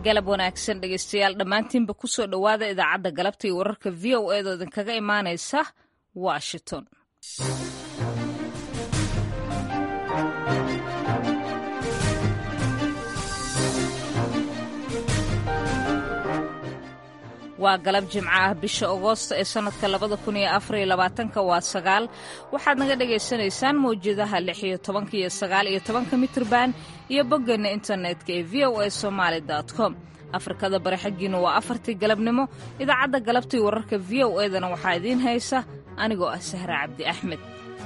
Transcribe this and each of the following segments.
galab wanaagsan dhegeystayaal dhammaantiinba ku soo dhowaada idaacadda galabta iyo wararka v o eedoo idinkaga imaanaysa washington waa galab jimco ah bisha agoosto ee sannadka labada kun iyo afar iyo labaatanka waa sagaal waxaad naga dhagaysanaysaan mawjadaha lix iyo tobanka iyo sagaal iyo tobanka mitrban iyo boggeena internetka ee v o a somaali com afrikada bari xaggiina waa afartii galabnimo idaacadda galabtii wararka v o edana waxaa idiin haysa anigoo ah sahra cabdi axmed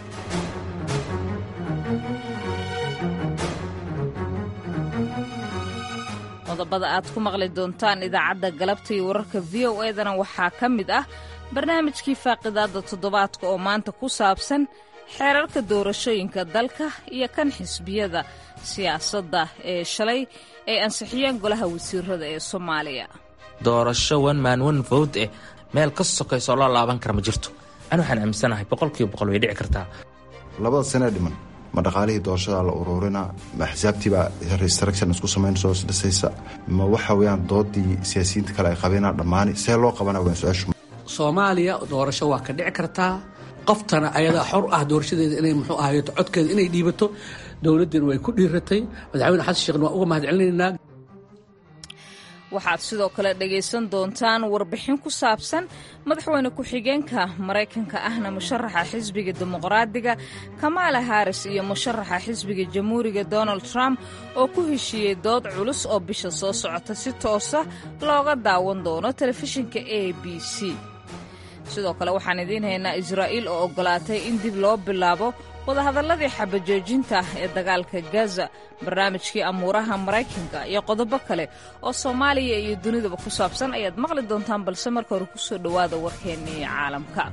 qodobada aad ku maqli doontaan idaacadda galabta iyo wararka v o edana waxaa ka mid ah barnaamijkii faaqidaadda toddobaadka oo maanta ku saabsan xeerarka doorashooyinka dalka iyo kan xisbiyada siyaasadda ee shalay ay ansixiyeen golaha wasiirada ee soomaaliya doorasho one man one vote eh meel ka sokaysoo loo laaban kara ma jirto ani waxaan aaminsanahay boqolkiiba boqol way dhici kartaa labada sanee dhiman ma dhaqaalihii doorashada la uruurina ma axsaabtiibaa restruction isku samaynayso isdhisaysa ma waxa weyaan doodii siyaasiyiinta kale ay qabeenaa dhammaani see loo qabana waan su-aashu soomaaliya doorasho waa ka dhici kartaa qoftana ayadaa xor ah doorashadeeda inay muxuu ahayeto codkeeda inay dhiibato dowladdiina way ku dhiiratay madaxweyne xasan sheekhna waan uga mahad celinaynaa waxaad sidoo kale dhegaysan doontaan warbixin ku saabsan madaxweyne ku-xigeenka maraykanka ahna musharaxa xisbiga dimuqraadiga kamaala haris iyo musharaxa xisbiga jamhuuriga donald trump oo ku heshiiyey dood culus oo bisha soo socota si toosa looga daawan doono telefishinka a b c sidoo kale waxaan idiin haynaa israa'iil oo oggolaatay in dib loo bilaabo wadahadalladii xabajoojinta ee dagaalka gaza barnaamijkii amuuraha maraykanka iyo qodobo kale oo soomaaliya iyo dunidaba ku saabsan ayaad maqli doontaan balse marka hore ku soo dhowaada warkeennii caalamka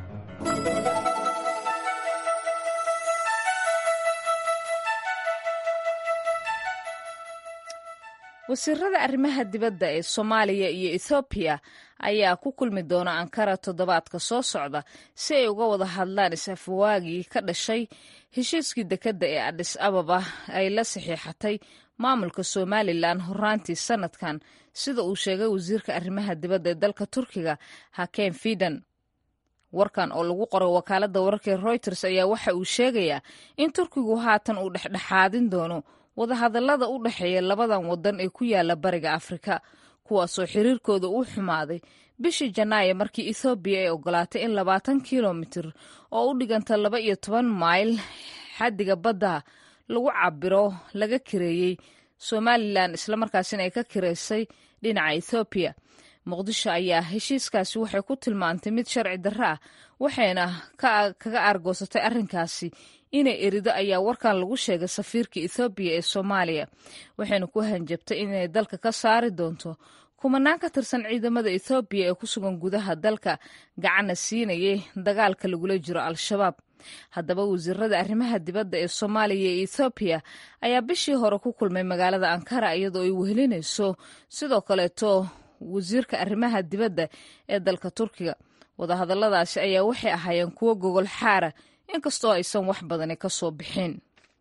wasiirada arrimaha dibadda ee soomaaliya iyo ethoobiya ayaa ku kulmi doona ankara toddobaadka soo socda si ay uga wada hadlaan is-afwaagii ka dhashay heshiiskii dekedda ee adhis ababa ay la saxiixatay maamulka somalilan horaantii sannadkan sida uu sheegay wasiirka arrimaha dibadda ee dalka turkiga hakem fidan warkan oo lagu qoray wakaaladda wararka ee reuters ayaa waxa uu sheegayaa in turkigu haatan uu dhexdhexaadin doono wadahadallada u dhexeeya labadan waddan ee ku yaala bariga afrika kuwaasoo xiriirkooda uu xumaaday bishii janaayo markii ethoobiya ay ogolaatay in labaatan kilomitir oo u dhiganta laba iyo toban mayl xaddiga badda lagu cabiro laga kireeyey somalilan islamarkaasina ay ka kireysay dhinaca ethoobiya muqdisho ayaa heshiiskaasi waxay ku tilmaantay mid sharci darro ah waxayna kaga aargoosatay arrinkaasi inay erido ayaa warkan lagu sheegay safiirka ethoobiya ee soomaaliya waxayna ku hanjabtay inay dalka ka saari doonto kumanaan ka tirsan ciidamada ethoobiya ee ku sugan gudaha dalka gacanna siinayay dagaalka lagula jiro al-shabaab haddaba wasiirada arrimaha dibadda ee soomaaliya iyo ethoobiya ayaa bishii hore ku kulmay magaalada ankara iyadoo ay wehelinayso sidoo kaleeto wasiirka arrimaha dibadda ee dalka turkiga wadahadalladaasi ayaa waxay ahaayeen kuwo gogol xaara inkastoo aysan wax badani ka soo bixin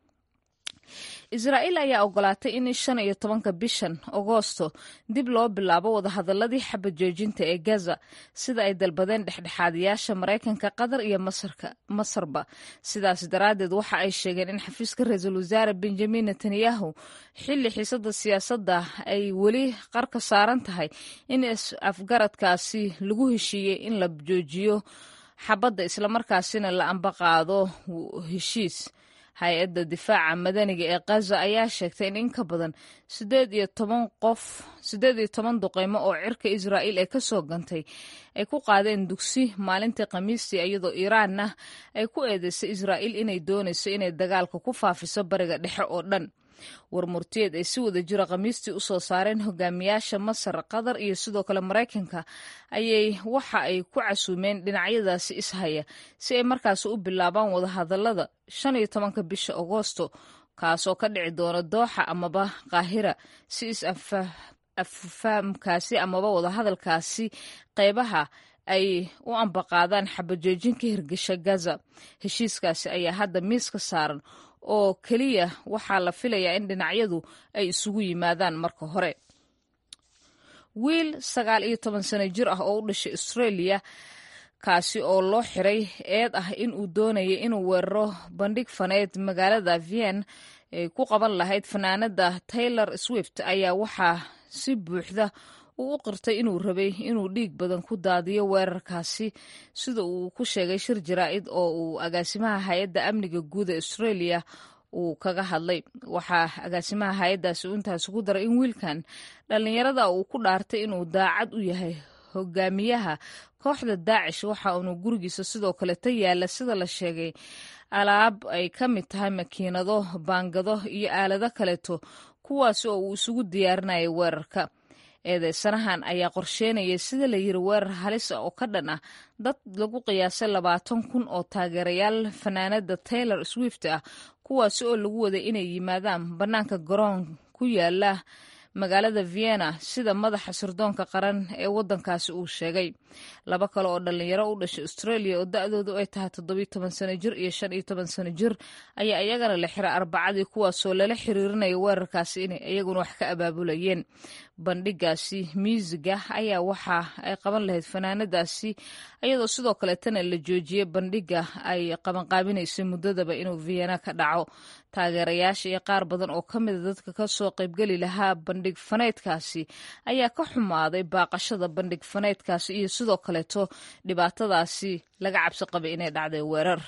israa'iil ayaa ogolaatay in shan iyo tobanka bishan agoosto dib loo bilaabo wadahadalladii xabajoojinta ee gaza sida ay dalbadeen dhexdhexaadayaasha maraykanka qatar iyo masarba sidaas daraaddeed waxa ay sheegeen in xafiiska ra-iisul wasaare benjamin netanyahu xilli xiisada siyaasadda ay weli qarka saaran tahay in afgaradkaasi lagu heshiiyey in la joojiyo xabadda islamarkaasina la ambaqaado heshiis hay-adda difaaca madaniga ee kaza ayaa sheegtay in in ka badan sideed iyo toban qof siddeed iyo toban duqeymo oo cirka israa'iil ee ka soo gantay ay ku qaadeen dugsi maalintii khamiistii iyadoo iiraanna ay ku eedeysay israa'iil inay doonayso inay dagaalka ku faafiso bariga dhexe oo dhan warmurtiyeed ay si wada jira khamiistii u soo saareen hogaamiyaasha masar qatar iyo sidoo kale maraykanka ayay waxa ay ku casuumeen dhinacyadaasi ishaya si ay markaasi u bilaabaan wadahadallada shan iyo tobanka bisha agoosto kaasoo ka dhici doona dooxa amaba qaahira si is-afahamkaasi amaba wadahadalkaasi qeybaha ay u ambaqaadaan xabajoojin ka hirgasha gaza heshiiskaasi ayaa hadda miiska saaran oo keliya waxaa la filayaa in dhinacyadu ay isugu yimaadaan marka hore wiil sagaal iyo toban sano jir ah oo u dhashay australia kaasi oo loo xiray eed ah in uu doonayay inuu weeraro bandhig faneed magaalada vien ay ku qaban lahayd fanaanada taylor swift ayaa waxaa si buuxda uu u qirtay inuu rabay inuu dhiig badan ku daadiyo weerarkaasi sida uu ku sheegay shir jaraa'id oo uu agaasimaha hay-adda amniga guud ee australia uu kaga hadlay waxaa agaasimaha hay-addaasi uu intaasi ku daray in wiilkan dhallinyarada uu ku dhaartay inuu daacad u yahay hogaamiyaha kooxda daacish waxa uunu gurigiisa sidoo kaleta yaalla sida la sheegay alaab ay ka mid tahay makiinado baangado iyo aalado kaleeto kuwaas oo uu isugu diyaarinayay weerarka eedeysanahan ayaa qorsheynayay sida la yiri weerar halis ah oo ka dhan ah dad lagu qiyaasay labaatan kun oo taageerayaal fanaanada taylor swift ah kuwaasi oo lagu waday inay yimaadaan bannaanka garoon ku yaala magaalada vienna sida madaxa sirdoonka qaran ee waddankaasi uu sheegay laba kale oo dhallinyaro u dhashay australia oo da-doodu ay tahay toddobiyo toban sano jir iyo shan iyo toban sano jir ayaa iyagana la xiray arbacadii kuwaasoo lala xiriirinaya weerarkaasi inay iyaguna wax ka abaabulayeen bandhigaasi miusiga ayaa waxa ay qaban lahayd fanaanadaasi iyadoo sidoo kaleetana la joojiyey bandhiga ay qabanqaabinaysay muddadaba inuu vienna ka dhaco taageerayaasha iyo qaar badan oo ka mida dadka kasoo qaybgeli lahaa bandhig faneydkaasi ayaa ka xumaaday baaqashada bandhig faneydkaasi iyo sidoo kaleeto dhibaatadaasi laga cabsi qabay inay dhacday weerar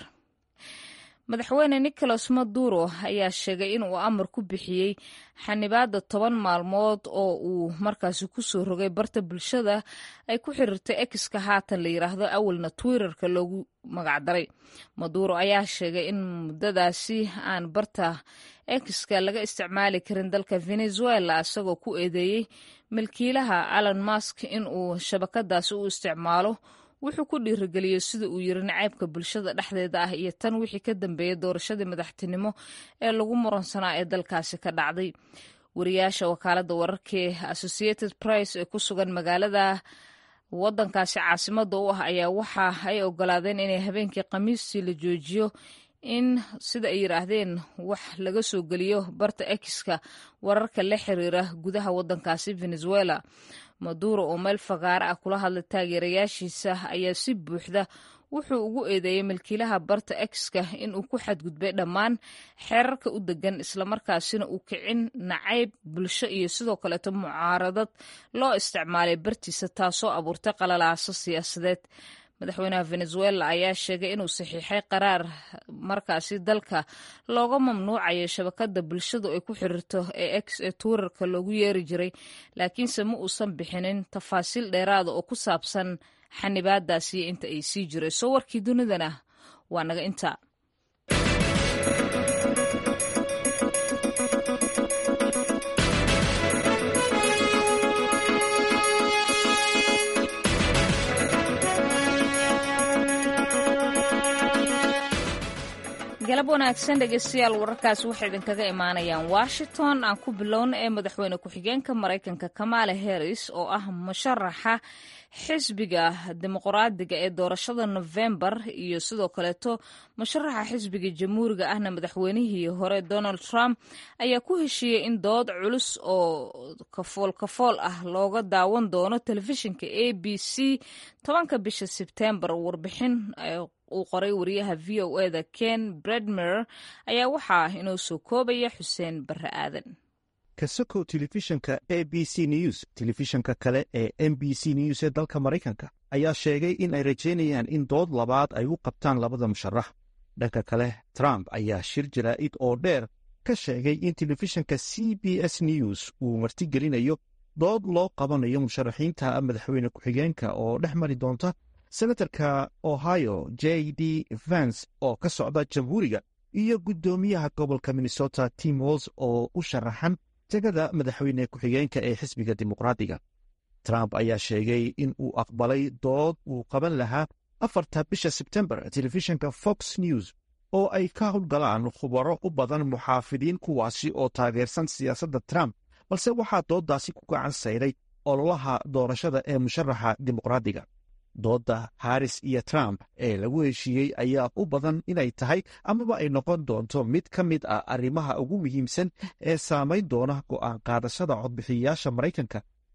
madaxweyne nicolas maduro ayaa sheegay in uu amar ku bixiyey xanibaadda toban maalmood oo uu markaasi kusoo rogay barta bulshada ay ku xiriirtay exka haatan la yiraahdo awalna twitterka loogu magacdaray maduro ayaa sheegay in muddadaasi aan barta exka laga isticmaali karin dalka venezuela isagoo ku eedeeyey milkiilaha alon mask in uu shabakadaasi u isticmaalo wuxuu ku dhiirigeliyey sida uu yiri nacaybka bulshada dhexdeeda ah iyo tan wixii ka dambeeyey doorashadii madaxtinimo ee lagu muransanaa ee dalkaasi ka dhacday wariyaasha wakaaladda wararkee associated price ee ku sugan magaalada waddankaasi caasimada u ah ayaa waxa ay ogolaadeen inay habeenkii khamiistii la joojiyo in sida ay yidhaahdeen wax laga soo geliyo barta exka wararka la xiriira gudaha waddankaasi venezuela maduro oo meel fagaare ah kula hadlay taageerayaashiisa ayaa si buuxda wuxuu ugu eedeeyey milkiilaha barta exka inuu ku xadgudbay dhammaan xeerarka u degan islamarkaasina uu kicin nacayb bulsho iyo sidoo kaleeto mucaaradad loo isticmaalay bartiisa taasoo abuurtay qalalaaso siyaasadeed madaxweynaha venezuela ayaa sheegay inuu saxiixay qaraar markaasi dalka looga mamnuucayo shabakada bulshadu ay ku xiriirto ee ex ee tuurarka loogu yeeri jiray laakiinse ma uusan bixinin tafaasiil dheeraada oo ku saabsan xanibaadaasi iyo inta ay sii jirayso warkii dunidana waa naga inta galab wanaagsan dhegeystayaal wararkaasi waxay idinkaga imaanayaan washington aan ku bilowna ee madaxweyne ku-xigeenka maraykanka kamaala harris oo ah musharaxa xisbiga dimuqraadiga ee doorashada nofembar iyo sidoo kaleeto musharaxa xisbiga jamhuuriga ahna madaxweynihii hore donald trump ayaa ku heshiiyey in dood culus oo kafool kafool ah looga daawan doono telefishinka a b c tobanka bisha sebtembar warbixin uu qoray wariyaha v o e da ken bredmer ayaa waxaa inoo soo koobaya xuseen barre aadan kasokow telefishanka a b c news telefishanka kale ee m b c news ee dalka maraykanka ayaa sheegay in ay rajaynayaan in dood labaad ay u qabtaan labada musharax dhanka kale trump ayaa shir jaraa'id oo dheer ka sheegay in telefishanka c b s news uu martigelinayo dood loo qabanayo musharaxiinta madaxweyne ku-xigeenka oo dhex mari doonta senatarka ohio j d vance oo ka socda jamhuuriga iyo guddoomiyaha gobolka minnesota tim walls oo u sharaxan tegada madaxweyne ku-xigeenka ee xisbiga dimuqraadiga trump ayaa sheegay in uu aqbalay dood uu qaban lahaa afarta bisha sebtembar telefishanka fox news oo ay ka howlgalaan khubaro u badan muxaafidiin kuwaasi oo taageersan siyaasadda trump balse waxaa dooddaasi ku gacan sayray ololaha doorashada ee musharaxa dimuqraadiga doodda haris iyo trump ee lagu heshiiyey ayaa u badan inay tahay amaba ay noqon doonto mid ka mid ah arrimaha ugu muhiimsan ee saamayn doona go'aan qaadashada codbixiyayaasha maraykanka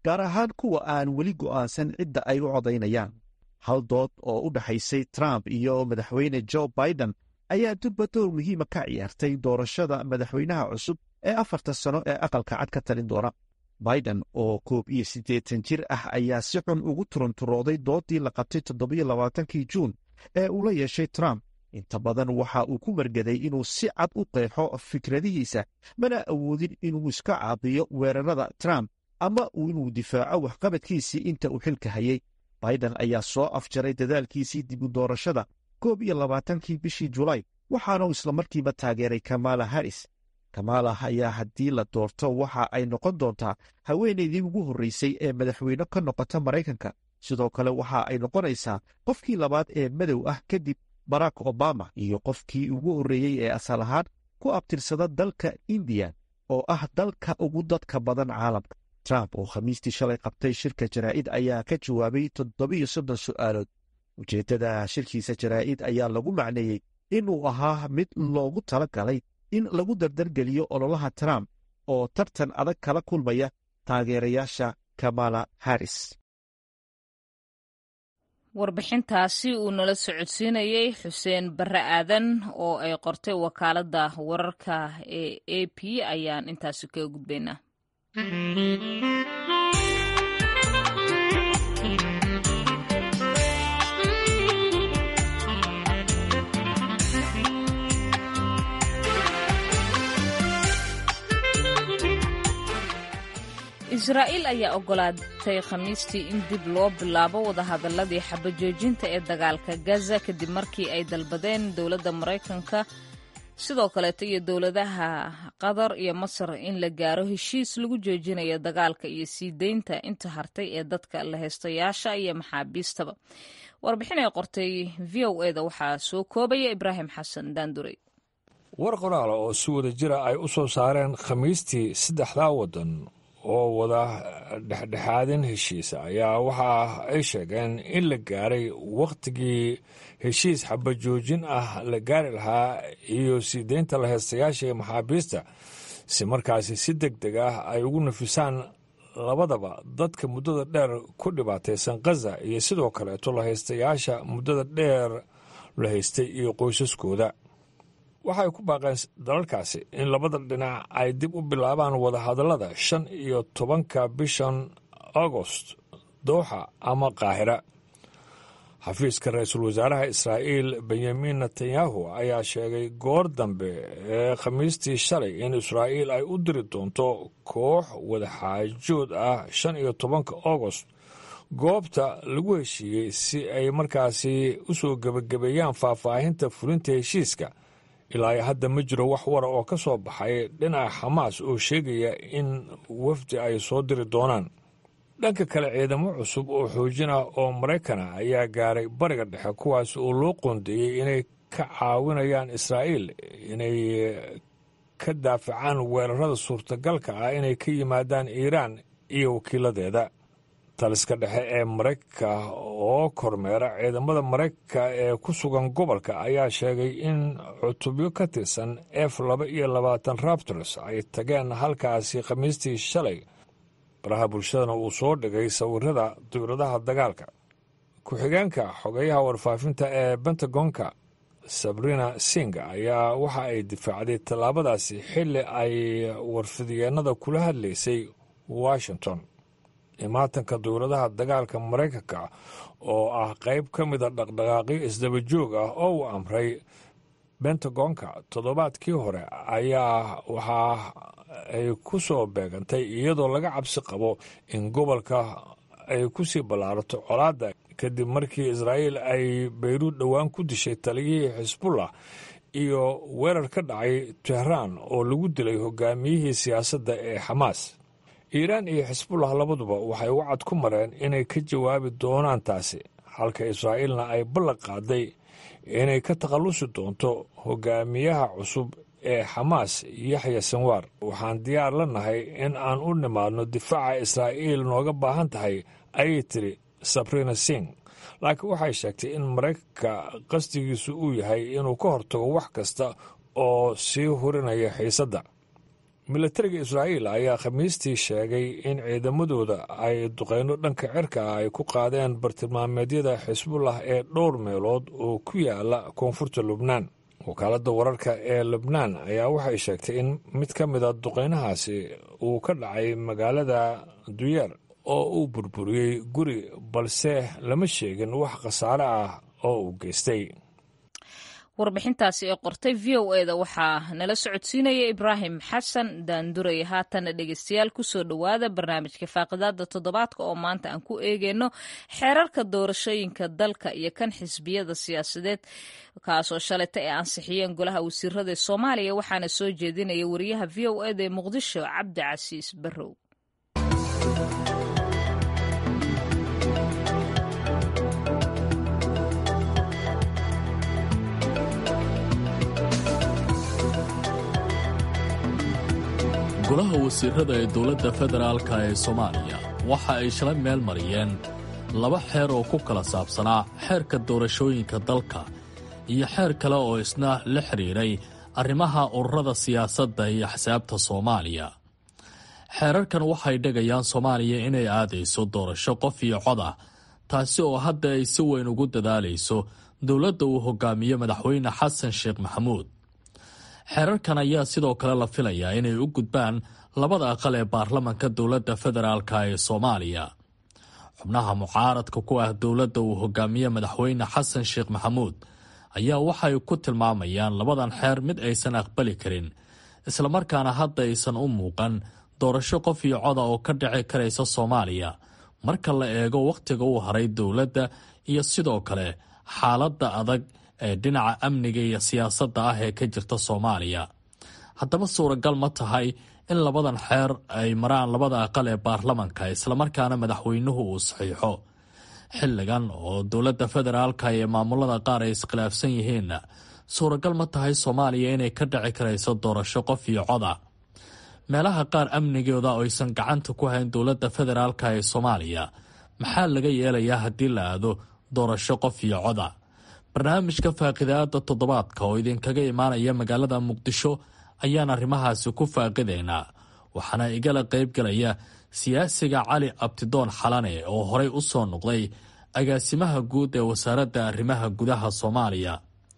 gaar ahaan kuwa aan weli go'aansan cidda ay u codaynayaan hal dood oo u dhexaysay trump iyo madaxweyne jo biden ayaa durba door muhiima ka ciyaartay doorashada madaxweynaha cusub ee afarta sano ee aqalka cad ka talin doona biden oo koob iyo siddeetan jir ah ayaa si xun ugu turunturooday doodii la qabtay toddobiyo labaatankii juun ee uu la yeeshay trump inta badan waxa uu ku margaday inuu si cad u qeexo fikradihiisa mana awoodin inuu iska caabiyo weerarada trump ama inuu difaaco waxqabadkiisii inta uu xilka hayay biden ayaa soo afjaray dadaalkiisii dibu doorashada koob iyo labaatankii bishii julaay waxaana uu islamarkiiba taageeray kamala harris kamala ayaa haddii la doorto waxa ay noqon doontaa haweenaydii ugu horreysay ee madaxweyne ka noqota maraykanka sidoo kale waxa ay noqonaysaa qofkii labaad ee madow ah kadib barack obama iyo qofkii ugu horreeyey ee asal ahaan ku abtirsada dalka indiya oo ah dalka ugu dadka badan caalamka trump oo khamiistii shalay qabtay shirka jaraa'id ayaa ka jawaabay toddobiyo soddon su'aalood ujeeddada shirkiisa jaraa'id ayaa lagu macneeyey inuu ahaa mid loogu tala galay in lagu dardargeliyo ololaha trump oo tartan adag kala kulmaya taageerayaasha kamala harris warbixintaasi uu nala socodsiinayey xuseen barre aadan oo ay qortay wakaaladda wararka ee a p ayaan intaasi kaga gudbaynaa israa'iil ayaa ogolaatay khamiistii in dib loo bilaabo wadahadaladii xabajoojinta ee dagaalka gaza kadib markii ay dalbadeen dowladda maraykanka sidoo kaleeto iyo dowladaha qatar iyo masar in la gaaro heshiis lagu joojinayo dagaalka iyo sii deynta inta hartay ee dadka la heystayaasha iyo maxaabiistaba warbixin ay qortay v o eda waxaa soo koobaya ibraahim xasan daanduray war qoraala oo si wada jira ay u soo saareen khamiistii saddexdaa waddan oo wada dhexdhexaadin heshiisa ayaa waxa ay sheegeen in la gaaray wakhtigii heshiis xabajoojin ah la gaari lahaa iyo sii deynta la heystayaasha ee maxaabiista si markaasi si deg deg ah ay ugu nafisaan labadaba dadka muddada dheer ku dhibaataysan khaza iyo sidoo kaleeto la haystayaasha muddada dheer la haystay iyo qoysaskooda waxay ku baaqeen dalalkaasi in labada dhinac ay dib u bilaabaan wadahadallada shan iyo tobanka bishan agost dooxa ama qaahira xafiiska ra-iisul wasaaraha israa'iil benyamin netanyahu ayaa sheegay goor dambe ee khamiistii shalay in israa'iil ay u diri doonto koox wadaxaajood ah shan iyo tobanka agost goobta lagu heshiiyey si ay markaasi u soo gebagabeeyaan faahfaahinta fulinta heshiiska ilaa hadda ma jiro wax wara oo ka soo baxay dhinaca xamaas oo sheegaya in wafdi ay soo diri doonaan dhanka kale ciidamo cusub oo xoojin ah oo maraykana ayaa gaaray bariga dhexe kuwaas oo loo qoondeeyey inay ka caawinayaan israa'iil inay ka daafacaan weerarada suurtagalka ah inay ka yimaadaan iiraan iyo wakiiladeeda taliska dhexe ee maraykanka oo kormeera ciidamada maraykanka ee ku sugan gobolka ayaa sheegay in cutubyo ka tirsan f laba iyo labaatan raptors ay tageen halkaasi khamiistii shalay baraha bulshadana uu soo dhigay sawirada diwladaha dagaalka ku-xigeenka xogeyaha warfaafinta ee bentagonka sabrina sing ayaa waxa ay difaacday tallaabadaasi xilli ay warfidyeennada kula hadlaysay washington imaatanka dowladaha dagaalka maraykanka oo ah qayb ka mida dhaqdhaqaaqyo isdaba joog ah oo uu amray bentagonka toddobaadkii hore ayaa waxa ay ku soo beegantay iyadoo laga cabsi qabo in gobolka ay ku sii ballaarato colaadda kadib markii israa'iil ay bayruud dhowaan ku dishay taliyihii xisbullah iyo weerar ka dhacay tehraan oo lagu dilay hogaamiyihii siyaasadda ee xamaas iiraan iyo xisbullah labaduba waxay wacad ku mareen inay ka jawaabi doonaan taasi halka israa'iilna ay ballan qaaday inay ka takhallusi doonto hogaamiyaha cusub ee xamaas yaxya sanwaar waxaan diyaar la nahay in aan u nimaadno difaaca israa'iil nooga baahan tahay ayay tiri sabrina sing laakiin waxay sheegtay in maraykanka qasdigiisu uu yahay inuu ka hortago wax kasta oo sii hurinaya xiisadda milatariga israa'iil ayaa khamiistii sheegay in ciidamadooda ay duqeyno dhanka cirka ah ay ku qaadeen bartilmaameedyada xisbullah ee dhowr meelood oo ku yaala koonfurta lubnaan wakaaladda wararka ee lubnaan ayaa waxay sheegtay in mid ka mida duqeynahaasi uu ka dhacay magaalada duyeer oo uu burburiyey guri balse lama sheegin wax khasaare ah oo uu geystay warbixintaasi ee qortay v o eda waxaa nala socodsiinaya ibraahim xasan daanduray haatana dhegeystayaal kusoo dhowaada barnaamijka faaqidaada toddobaadka oo maanta aan ku eegeyno xeerarka doorashooyinka dalka iyo kan xisbiyada siyaasadeed kaasoo shalayta ay ansixiyeen golaha wasiirada ee soomaaliya waxaana soo jeedinaya wariyaha v o eda ee muqdisho cabdi casiis barrow golaha wasiirada ee dowladda federaalka ee soomaaliya waxa ay shalay meel mariyeen laba xeer oo ku kala saabsanaa xeerka doorashooyinka dalka iyo xeer kale oo isna la xidhiidhay arrimaha ururada siyaasadda iyo axsaabta soomaaliya xeerarkan waxay dhegayaan soomaaliya inay aadayso doorasho qof iyo cod ah taasi oo hadda ay si weyn ugu dadaalayso dowladda uu hogaamiyo madaxweyne xasan sheekh maxamuud xeerarkan ayaa sidoo kale la filayaa inay u gudbaan labada aqal ee baarlamanka dowladda federaalka ee soomaaliya xubnaha mucaaradka ku ah dowladda uu hogaamiye madaxweyne xasan sheekh maxamuud ayaa waxay ku tilmaamayaan labadan xeer mid aysan aqbali karin islamarkaana hadda aysan u muuqan doorasho qof iyo coda oo ka dhici karaysa soomaaliya marka la eego wakhtiga uu haray dowladda iyo sidoo kale xaaladda adag ee dhinaca amniga iyo siyaasadda ah ee ka jirta soomaaliya haddaba suuragal ma tahay in labadan xeer ay maraan labada aqal ee baarlamanka islamarkaana madaxweynuhu uu saxiixo xilligan oo dowladda federaalka iyo maamulada qaar ay iskhilaafsan yihiinna suuragal ma tahay soomaaliya inay ka dhici karayso doorasho qof iyo coda meelaha qaar amnigooda oo aysan gacanta ku hayn dowladda federaalka ee soomaaliya maxaa laga yeelayaa haddii la aado doorasho qof iyo coda barnaamijka faaqidaada toddobaadka oo idinkaga imaanaya magaalada muqdisho ayaan arrimahaasi ku faaqidaynaa waxaana igala qaybgalaya siyaasiga cali abtidoon xalane oo horey u soo noqday agaasimaha guud ee wasaaradda arrimaha gudaha soomaaliya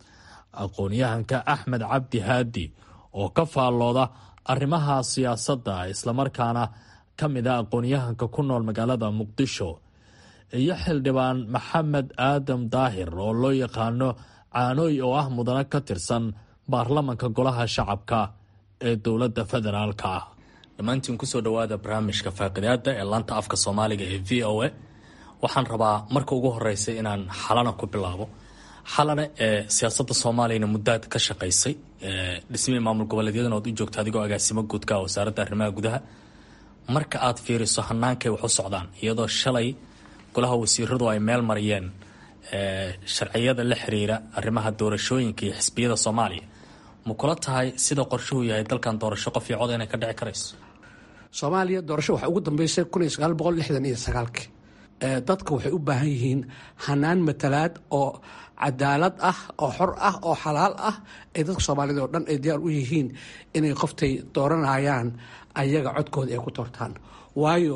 aqoon-yahanka axmed cabdi haadi oo ka faallooda arrimaha siyaasadda islamarkaana ka mid a aqoon-yahanka ku nool magaalada muqdisho iyo xildhibaan maxamed aadam daahir oo loo yaqaano caanooy oo ah mudane ka tirsan baarlamanka golaha shacabka ee dowladda federaalka ah dhammaantiin kusoo dhowaada barnaamijka faaqidaada ee laanta afka soomaaliga ee v o a waxaan rabaa marka ugu horeysa inaan xalana ku bilaabo xalane ee siyaasadda soomaaliyana muddaad ka shaqaysay dhismihii maamul goboleedyadan ood u joogta adigoo agaasimo guudka wasaaradda arrimaha gudaha marka aad fiiriso hanaankay wax u socdaan iyadoo shalay golaha wasiiradu ay meel mariyeen sharciyada la xiriira arrimaha doorashooyinka iyo xisbiyada soomaaliya ma kula tahay sida qorshuhu yahay dalkan doorasho qof iyo cod inay ka dhici karayso soomaaliya doorasho waxaa ugu dambeysay kun iyo sagaal boqol lixdan iyo sagaalkii dadka waxay u baahan yihiin hanaan matalaad oo cadaalad ah oo xor ah oo xalaal ah ay dadka soomaaliyed oo dhan ay diyaar u yihiin inay qoftay dooranayaan ayaga codkooda ay ku doortaan waayo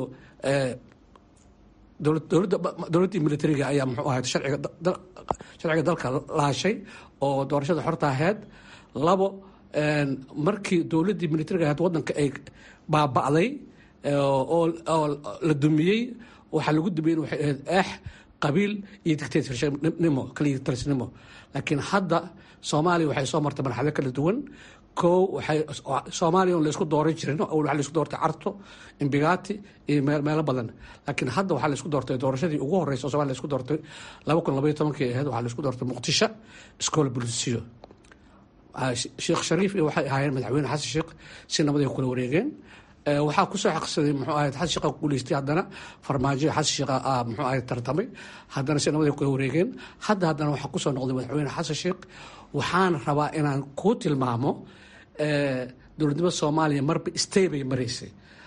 dowladdii militariga ayaa muxuu ahayd sharciga dalka laashay oo doorashada xorta aheyd labo markii dowladdii militariga ahayd wadanka ay baaba'day oo la dumiyey waxaa lagu dumiyey waxay ahayd eex qabiil iyo dictatornimo kaliya talisnimo laakiin hadda soomaaliya waxay soo martay marxalo kala duwan kow waxay soomaaliya on laysku dooran jirin awal waxaa laysku doortay carto imbigati iyo meelo badan laakiin hadda waxaa laysku doortay doorashadii ugu horeysa somalia laysku doortay laba kun labaiyo tobankii ahayd waxaa laysku doortay muqdisho iskoola bulisiyo sheekh shariif iyo waxay ahaayeen madaxweyne xasan sheekh si nabaday kula wareegeen waxaa kusoo xaqsaday muxuu ahayd xasan sheekha ku guuleystay haddana farmaajo xasan sheekha muxuu ahayd tartamay haddana si nabaday kula wareegeen hadda haddana waxaa kusoo noqday madaxweyne xasan sheekh waxaan rabaa inaan kuu tilmaamo dowladnimada soomaaliya marba stay bay maraysay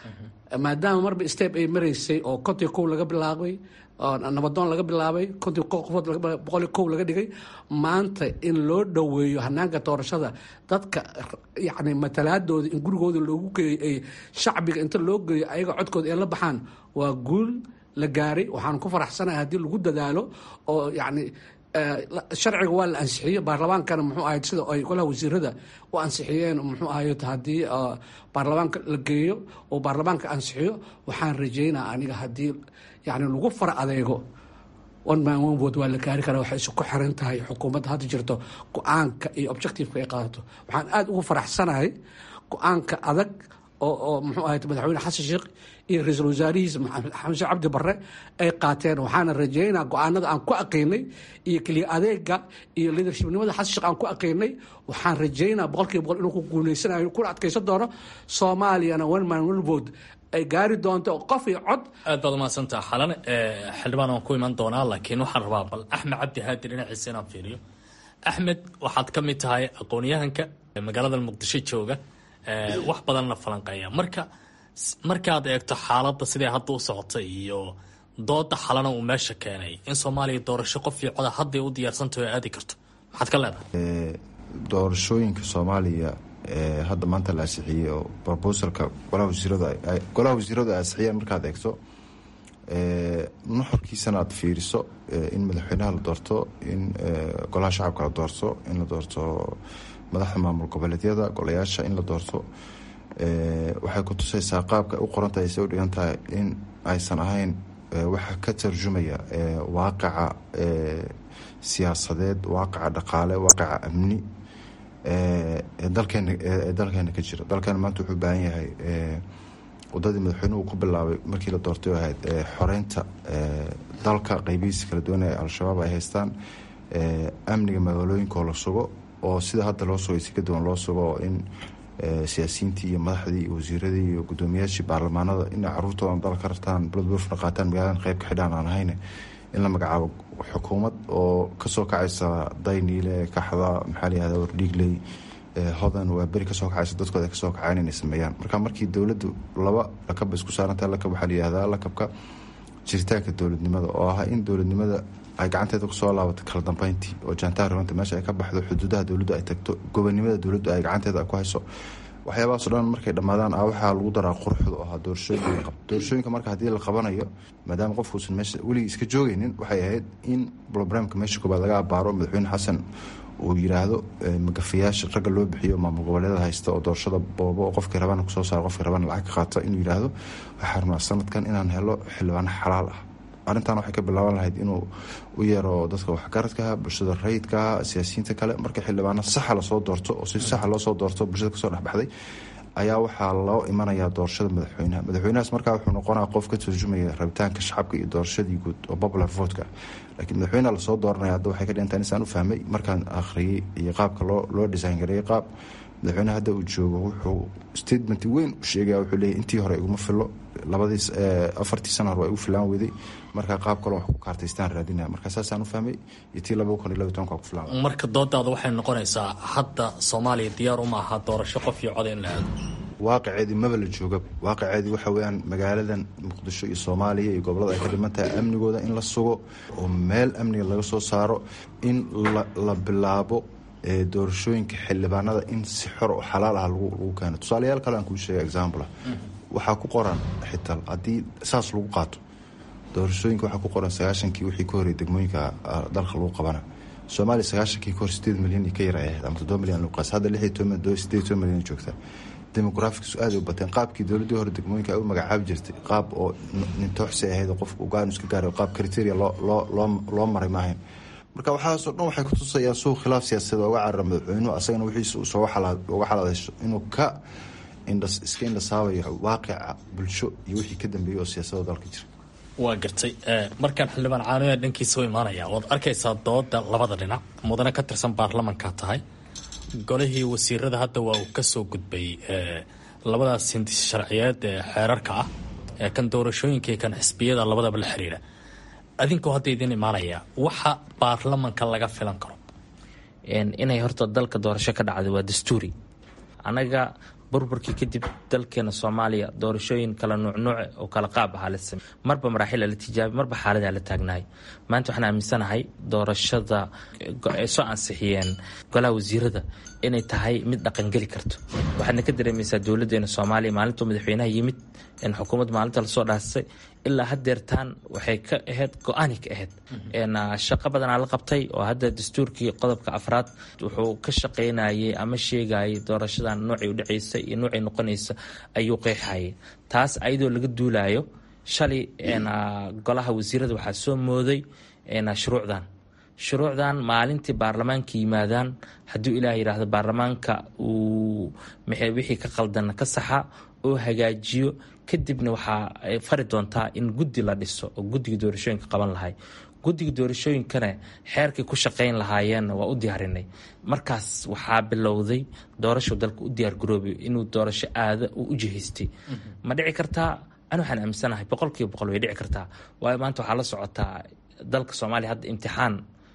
maadaama marba step ay maraysay oo kontii kow laga bilaabay nabadoon laga bilaabay kontii qofood boqoli kow laga dhigay maanta in loo dhoweeyo hanaanka doorashada dadka yani matalaadooda in gurigooda loogu geeyo ay shacbiga inta loo geeyo ayaga codkooda ay la baxaan waa guul la gaaray waxaan ku faraxsanahay haddii lagu dadaalo oo yani sharciga waa la ansixiyo baarlamaankana muxuu ahayd sida ay golaha wasiirada u ansixiyeen muxuu ahayd haddii baarlamaanka la geeyo oo baarlamaanka ansixiyo waxaan rajeynaa aniga haddii yani lagu fara adeego one man one vote waa la gaari karaa waxay isku xiran tahay xukuumadda hadda jirto go-aanka iyo objectiveka ay qaadato waxaan aada ugu faraxsanahay go-aanka adag oo oo muxuu ahayd madaxweyne xasan sheekh iyo ra-iisul wasaarihiisa xamse cabdi barre ay qaateen waxaana rajeynaa go-aanada aan ku aqiinay iyo keliya adeega iyo leadershipnimada xasan sheekh aan ku aqiinay waxaan rajeynaa boqolkiiba boqol inuu ku guuleysanayo kuna adkaysan doono soomaaliyana one man one vote ay gaari doonto qof iyo cod aad baad umahadsantaha xalan xildhibaan waan ku iman doonaa laakiin waxaan rabaa bal axmed cabdi haadi dhinaciisa inaan fiiriyo axmed waxaad ka mid tahay aqoon-yahanka magaalada muqdisho jooga wax badan la falanqeeya marka markaad eegto xaaladda siday hadda u socotay iyo dooda xalana uu meesha keenay in soomaaliya doorasho qof iyo coda hadday u diyaarsantaho aadi karto maxaad ka leedahay doorashooyinka soomaaliya hadda maanta la ansixiyey oo brobosalka golaha wasiirada golaha wasiiradu ay ansixiyeen markaad eegto nuxurkiisana aad fiiriso in madaxweynaha la doorto in golaha shacabka la doorto in la doorto madaxda maamul goboleedyada golayaasha in la doorto waxay ku tusaysaa qaabka u qorantahay say u dhigan tahay in aysan ahayn waxa ka tarjumaya waaqaca siyaasadeed waaqaca dhaqaale waaqaca amni dalkeena ee dalkeena ka jira dalkeena maanta wuxuu u baahan yahay wadadii madaxweynuhu ku bilaabay markii la doortay oo ahayd xoreynta dalka qeybihiisa kala duwan ee al-shabaab ay haystaan amniga magaalooyinkaoo la sugo oo sida hadda loo sugay si ka duwan loo sugo oo in siyaasiyiintii iyo madaxdii iyo wasiiradii iyo guddoomiyaashii baarlamaanada inay caruurtoodan dal ka rartaan buladbuurfna qaataan magaaladan qeyb ka xidhaan aan ahayn in la magacaabo xukuumad oo kasoo kacaysa dayniile kaxda maxaa layihahda wardhiigley hodan waa beri kasoo kacaysa dadkooda kasoo kacayn inay sameeyaan marka markii dowladdu laba lakab isku saarantaha lakab waxaa layihahdaa lakabka jiritaanka dowladnimada oo ah in dowladnimada ay gacanteeda kusoo laabato kala dambeyntii oo jaantaha rabanta meesha ay ka baxdo xuduudaha dowladdu ay tagto gobonimada dowladdu ay gacanteeda ku hayso waxyaabahaasoo dhan markay dhammaadaan a waxaa lagu daraa quruxda oo ahaa doorashooyinka qab doorashooyinka marka haddii la qabanayo maadaama qofkuusan meesha weligii iska joogaynin waxay ahayd in brobramka meesha koobaad laga abaaro madaxweyne xasan uu yiraahdo magafayaasha ragga loo bixiyo maamul goboleeda haysta oo doorashada boobo oo qofkii rabana kusoo saaro qofkii rabana lacag ka qaata inuu yiraahdo waxaa rabnaa sanadkan inaan helo xildhibaano xalaal ah arrintan waxay ka bilaaban lahayd inuu u yeero dadka waxgaradkaha bulshada rayidkaha siyaasiyiinta kale marka xildhibaano saxa lasoo doorto oo si saxa loosoo doorto bulshada kasoo dhexbaxday ayaa waxaa loo imanayaa doorashada madaxweynaha madaxweynahaas markaa wuxuu noqonaa qof ka turjumaya rabitaanka shacabka iyo doorashadii guud oo popular votka laakiin madaxweyneha lasoo dooranaya hadda waxay ka dhigantahay insaan u fahmay markaan akhriyey iyo qaabka loo loo design gareeyey qaab madaxweyneha hadda uu joogo wuxuu statement weyn u sheegaya wuxuu leeyahy intii hore iguma filo labadiis afartii sana hore waa igu filaan weyday marka qaab kaloo wax ku kaartaystaan raadinaya marka saasaan u fahmay iyo tii laba kun iyo laba tobanka ku filaan marka doodaada waxay noqonaysaa hadda soomaaliya diyaar uma aha doorasho qof iyo cod in la aado waaqiceedii maba la jooga waaqiceedii waxa weyaan magaaladan muqdisho iyo soomaaliya iyo gobolada ay ka dhiman tahay amnigooda in la sugo oo meel amniga laga soo saaro in la bilaabo doorashooyinka xildhibaanada in si xor oo xalaal ah lagu keeno tusaalayaal kale aan kuu sheega example waxaa ku qoran xitaa haddii saas lagu qaato doorashooyinka waxaa ku qoran sagaashankii wixii ka horey degmooyinka dalka lagu qabana soomaaliya sagaashankii ka hor sideed milyan ka yar ay ahayd ama toddoba milyan lagu qaas hadda lix iyo toban sideed iyo toban milyan joogtaa demografics aada u bateen qaabkii dowladdii hore degmooyinka ay u magacaabi jirtay qaab oo nintooxsi ahayd oo qofka ugaan iska gaaray qaab criteria loo loo loo loo maray maahayn marka waxaasoo dhan waxay kutusayaan suuq khilaaf siyaasadeed ooga carara madaxweynuhu asagana wixiisa uu sooga uga xalaadayso inuu ka indhas iska indhasaabayo waaqica bulsho iyo wixii ka dambeeyey oo siyaasada dalka jira waa gartay markaan xildhibaan caanoya dhankiisa u imaanaya waad arkaysaa dooda labada dhinac mudane ka tirsan baarlamanka tahay golihii wasiirada hadda waa uu kasoo gudbay labadaas hindis sharciyeed ee xeerarka ah ee kan doorashooyinka iyo kan xisbiyada labadaba la xiriira adinkoo hadda idin imaanaya waxa baarlamanka laga filan karo inay horta dalka doorasho ka dhacday waa dastuuri annaga burburkii kadib dalkeena soomaaliya doorashooyin kala nuucnuuce oo kala qaab ahaa la samey marba maraaxila la tijaabay marba xaaladaa la taagnahay maanta waxaan aaminsanahay doorashada ay soo ansixiyeen golaha wasiirada inay tahay mid dhaqangeli karto waxaadna ka dareemaysaa dowladeena soomaaliya maalintuu madaxweynaha yimid xukuumadda maalinta lasoo dhaastay ilaa hadeertaan waxay ka ahayd go-aanay ka ahayd shaqo badanaa la qabtay oo hadda dastuurkii qodobka afraad wuxuu ka shaqaynayay ama sheegayay doorashadan noocay udhacaysa iyo noocay noqonaysa ayuu qeexayay taas ayadoo laga duulayo shalay golaha wasiirada waxaa soo mooday shuruucdan shuruucdan maalintii baarlamaanka yimaadaan hadduu ilaah yidhaahdo baarlamaanka uu wixii ka qaldan ka saxa oo hagaajiyo kadibna waxaa fari doontaa in guddi la dhiso oo guddiga doorashooyinka qaban lahay guddiga doorashooyinkana xeerkay ku shaqayn lahaayeenna waa u diyaarinay markaas waxaa bilowday doorashu dalka u diyaargaroobay inuu doorasho aada uu u jihaystay ma dhici kartaa an waxaan aaminsanahay boqolkiiba boqol way dhici kartaa waayo maanta waxaa la socotaa dalka soomaaliya hadda imtixaan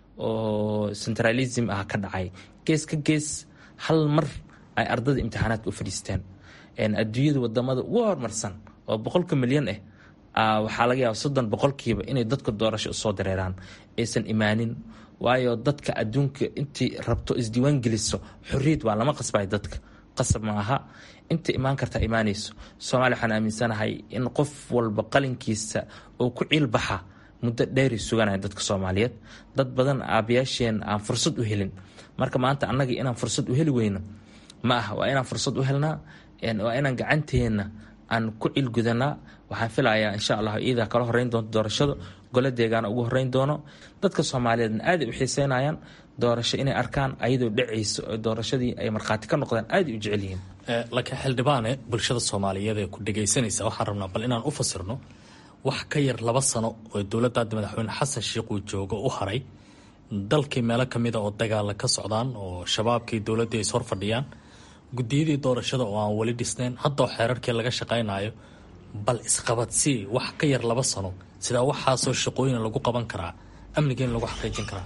oo centralism ah ka dhacay gees ka gees hal mar ay ardada imtixaanaadka u fadhiisteen adduunyada wadamada ugu horumarsan oo boqolka milyan ah waxaa laga yaaba soddon boqolkiiba inay dadka doorasho usoo dareeraan aysan imaanin waayo dadka adduunka intii rabto isdiiwaan geliso xorriyad waa lama qasbay dadka qasab ma aha inta imaan kartaa imaanayso soomaaliya waxaan aaminsanahay in qof walba qalinkiisa oo ku ciilbaxa muddo dheeri suganaya dadka soomaaliyeed dad badan aabayaasheen aan fursad u helin marka maanta annaga inaan fursad u heli weyno ma aha waa inaan fursad u helnaa waa inaan gacanteenna aan ku cilgudanaa waxaan filayaa insha allah iidaa kala horeyn doonto doorashada gole deegaana ugu horeyn doono dadka soomaaliyeedna aaday u xiiseynayaan doorasho inay arkaan ayadoo dhacayso oo doorashadii ay markhaati ka noqdaan aaday u jecel yihiin laakiin xildhibaane bulshada soomaaliyeed ee ku dhegaysanaysa waxaan rabnaa bal inaan u fasirno wax ka yar laba sano oo dowladda hadda madaxweyne xasan sheikh uu joogo u haray dalkii meelo ka mida oo dagaala ka socdaan oo shabaabkii dowladdii ay is hor fadhiyaan guddiyadii doorashada oo aan weli dhisnayn haddao xeerarkii laga shaqaynayo bal isqabadsii wax ka yar laba sano sidaa waxaasoo shaqooyin lagu qaban karaa amniga in lagu xaqiijin karaa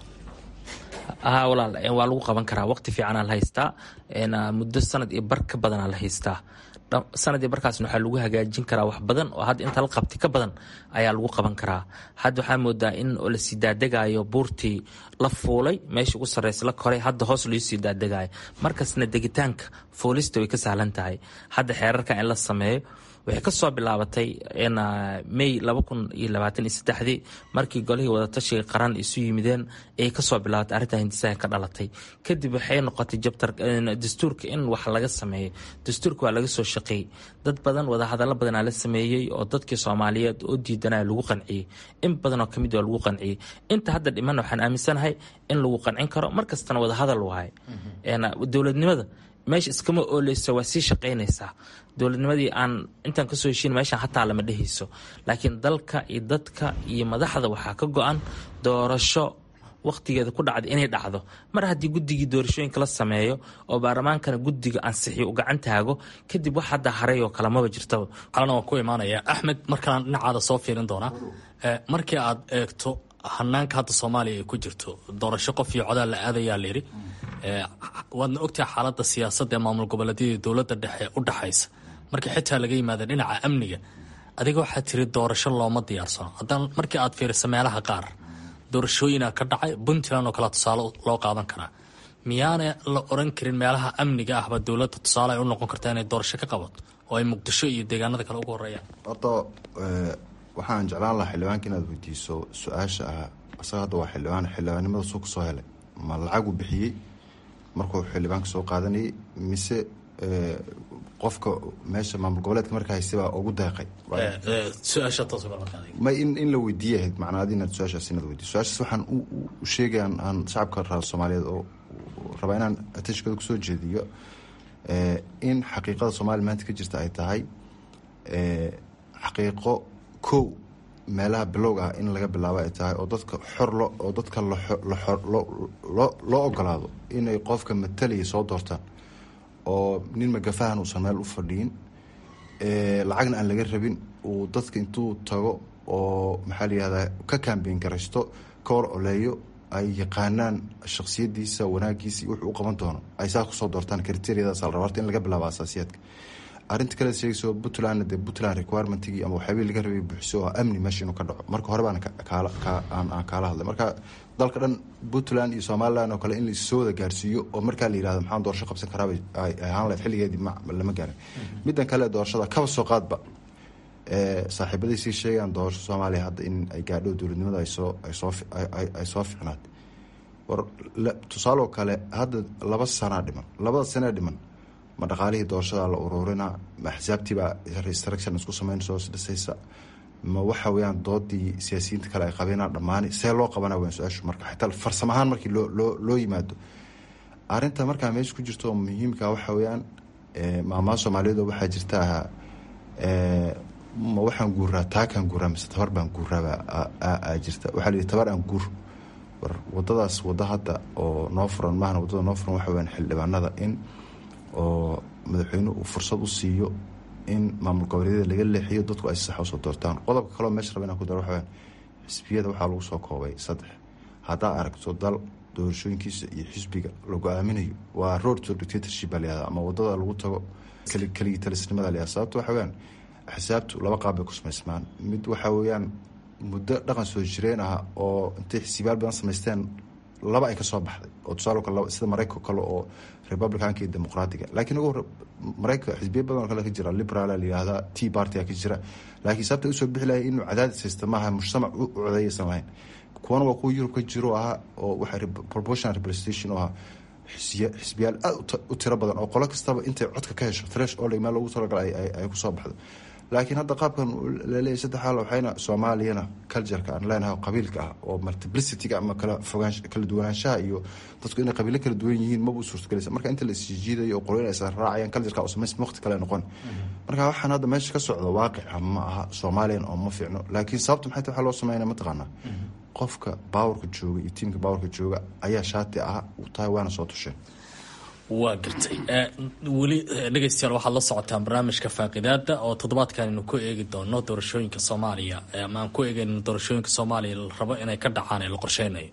haa walaal waa lagu qaban karaa waqti fiicanaa la haystaa muddo sanad iyo bar ka badanaa la haystaa sanad iyo barkaasna waxaa lagu hagaajin karaa wax badan oo hadda inta la qabti ka badan ayaa lagu qaban karaa hadda waxaa moodaa in la sii daadegayo buurtii la fuulay meesha ugu sarreysa la koray hadda hoos loo sii daadegayo markasna degitaanka fuulista way ka sahlan tahay hadda xeerarka in la sameeyo waxay kasoo bilaabatay may laba kun iyo labaatan iyo saddexdii markii golihii wadatashiga qaran isu yimideen ayay kasoo bilaabatay arrintaa hindisaha ka dhalatay kadib waxay noqotay jabtar dastuurka in wax laga sameeyo dastuurka waa laga soo shaqeeyey dad badan wadahadallo badanaa la sameeyey oo dadkii soomaaliyeed oo diidanaya lagu qanciyey in badan oo kamid waa lagu qanciyey inta hadda dhiman waxaan aaminsanahay in lagu qancin karo markastana wadahadal waaye dowladnimada meesha iskama ooleyso waa sii shaqaynaysaa dowladnimadii aan intaan kasoo heshiin meeshaan hataa lama dhehayso laakiin dalka iyo dadka iyo madaxda waxaa ka go-an doorasho wakhtigeeda ku dhacda inay dhacdo mar haddii guddigii doorashooyinka la sameeyo oo baarlamaankana guddiga ansixiyo u gacan taago kadib wax hadda haray oo kale maba jirtaba calana waan ku imaanaya axmed markalaan dhinacaada soo fiirin doonaa markii aad eegto hanaanka hadda soomaaliya ay ku jirto doorasho qof iyo codaal la aadayaa layidhi waadna ogtahay xaaladda siyaasadda ee maamul goboleedyada dowladda dhexe u dhaxaysa markii xitaa laga yimaada dhinaca amniga adiga waxaa tiri doorasho looma diyaarsano haddana markii aad fiiriso meelaha qaar doorashooyina ka dhacay puntland oo kale tusaale loo qaadan karaa miyaana la oran karin meelaha amniga ahba dowladda tusaale ay u noqon kartaa inay doorasho ka qabato oo ay muqdisho iyo deegaanada kale ugu horeeyaan horta waxaan jeclaan lahaa xildhibaanka inaad weydiiso su-aasha ah isaga hadda waa xildhibaan xildhibaannimada suu kasoo helay ma lacagu bixiyey markuu xildhibaanka soo qaadanayay mise qofka meesha maamul goboleedka markaa haystay ugu deeqay ma in la weydiiya ahayd macnaa adi inaad su-aashaas inaad weydiiso su-aashaas waxaan u sheegaya aan shacabka raa soomaaliyeed oo rabaa inaan ateshkooda kusoo jeediyo in xaqiiqada soomaaliya maanta ka jirta ay tahay xaqiiqo kow meelaha bilowga ah in laga bilaabo ay tahay oo dadka xor lo oo dadka loo ogolaado inay qofka matalaya soo doortaan oo nin magafahan uusan meel u fadhiyin lacagna aan laga rabin uu dadka intuu tago oo maxaa la yihahdaa ka kambeyn garaysto ka hor oleeyo ay yaqaanaan shaksiyadiisa wanaagiisa iyo wuxuu u qaban doono ay saa kusoo doortaan kriteriyadaas la raba horta in laga bilaabo asaasiyaadka arrinta kale sheegayso puntland dee puntland requirement-gii ama waxyaabihii laga rabay buuxso oo amni meesha inuu ka dhaco marka hore baan kaala aan kaala hadlay marka dalka dhan puntland iyo somaliland oo kale in laissoo wada gaarsiiyo oo markaa la yihahdo maxaan doorasho qabsan karaabay ay ahaan lahayd xilligeedii lama gaarin middan kale doorashada kaba soo qaadba saaxiibaday sii sheegaan doorasho soomaaliya hadda in ay gaadho dowladnimada asoo ay soo ficnaad war tusaaloo kale hadda laba sanaa dhiman labada sanee dhiman ma dhaqaalihii doorashada la ururinaa ma axsaabtiibaa restruction isku sameynayso dhisaysa ma waxa weyaan doodii siyaasiyiinta kale ay qabeenaa dhammaani see loo qabana weyan su-aashu marka xitaa farsamo ahaan markii loo loo loo yimaado arrinta markaa meesha ku jirto oo muhiimka waxa weeyaan maamaha soomaaliyeed oo waxaa jirta ahaa ma waxaan guuraa taakaan guuraa mise tabar baan guuraabaa jirta waxaa la yihi tabar aan guur war wadadaas waddo hadda oo noo furan maahna waddada noo furan waxa weyaan xildhibaanada in oo madaxweynuhu uu fursad u siiyo in maamul goboleedyada laga leexiyo dadku ay si sax usoo doortaan qodobka kaleo meesha raba inaan ku daro waxaweyaan xisbiyada waxaa lagu soo koobay saddex haddaa aragto dal doorashooyinkiisa iyo xisbiga lagu aaminayo waa road to dictatorship baa layihahda ama wadada lagu tago keligii talisnimada layihahda sababto waxa weyaan xisaabtu laba qaab bay ku samaysmaan mid waxaa weeyaan muddo dhaqan soo jireen ah oo intay xisbiyaal badan samaysteen laba ay kasoo baxday oo tusaale kale sida maraykanka kale oo republicanka iyo dimuqraatiga laakiin ugu hore maraykanka xisbiya badan oo kale ka jira liberaala layihahda tea partya ka jira laakiin sababta usoo bixi lahay inuu cadaadis haysta maaha mujtamac u codeyaysan lahayn kuwana waa kuwa yurub ka jiro ahaa oo waxa proportional representation oo ahaa xisbiyaal aad u tiro badan oo qolo kastaba intay codka ka hesho thresh oldhig meel loogu talagalay ay kusoo baxdo laakiin hadda qaabkan laleeyahy saddex xaal waxayna soomaaliyana cultureka aan leenahay qabiilka ah oo multiplicityga ama kala fogaan kala duwanaanshaha iyo dadku inay qabiilo kala duwan yihiin maba u suurtagelaysa marka inta la isjiidayo oo qoloyin aysan raacayaan cultureka oo samays waqti kale noqon marka waxaan hadda meesha ka socdo waaqica ma aha soomaaliyan oo ma fiicno laakiin sababta maxay tahay waxaa loo sameynaya mataqaanaa qofka baawarka jooga iyo tiimka baawarka jooga ayaa shaati ah u tahay waana soo tusheen waa gartay weli dhegeystayaal waxaad la socotaan barnaamijka faaqidaada oo toddobaadkan aynu ku eegi doono doorashooyinka soomaaliya ama aan ku eegeyno doorashooyinka soomaaliya la rabo inay ka dhacaan ee la qorsheynayo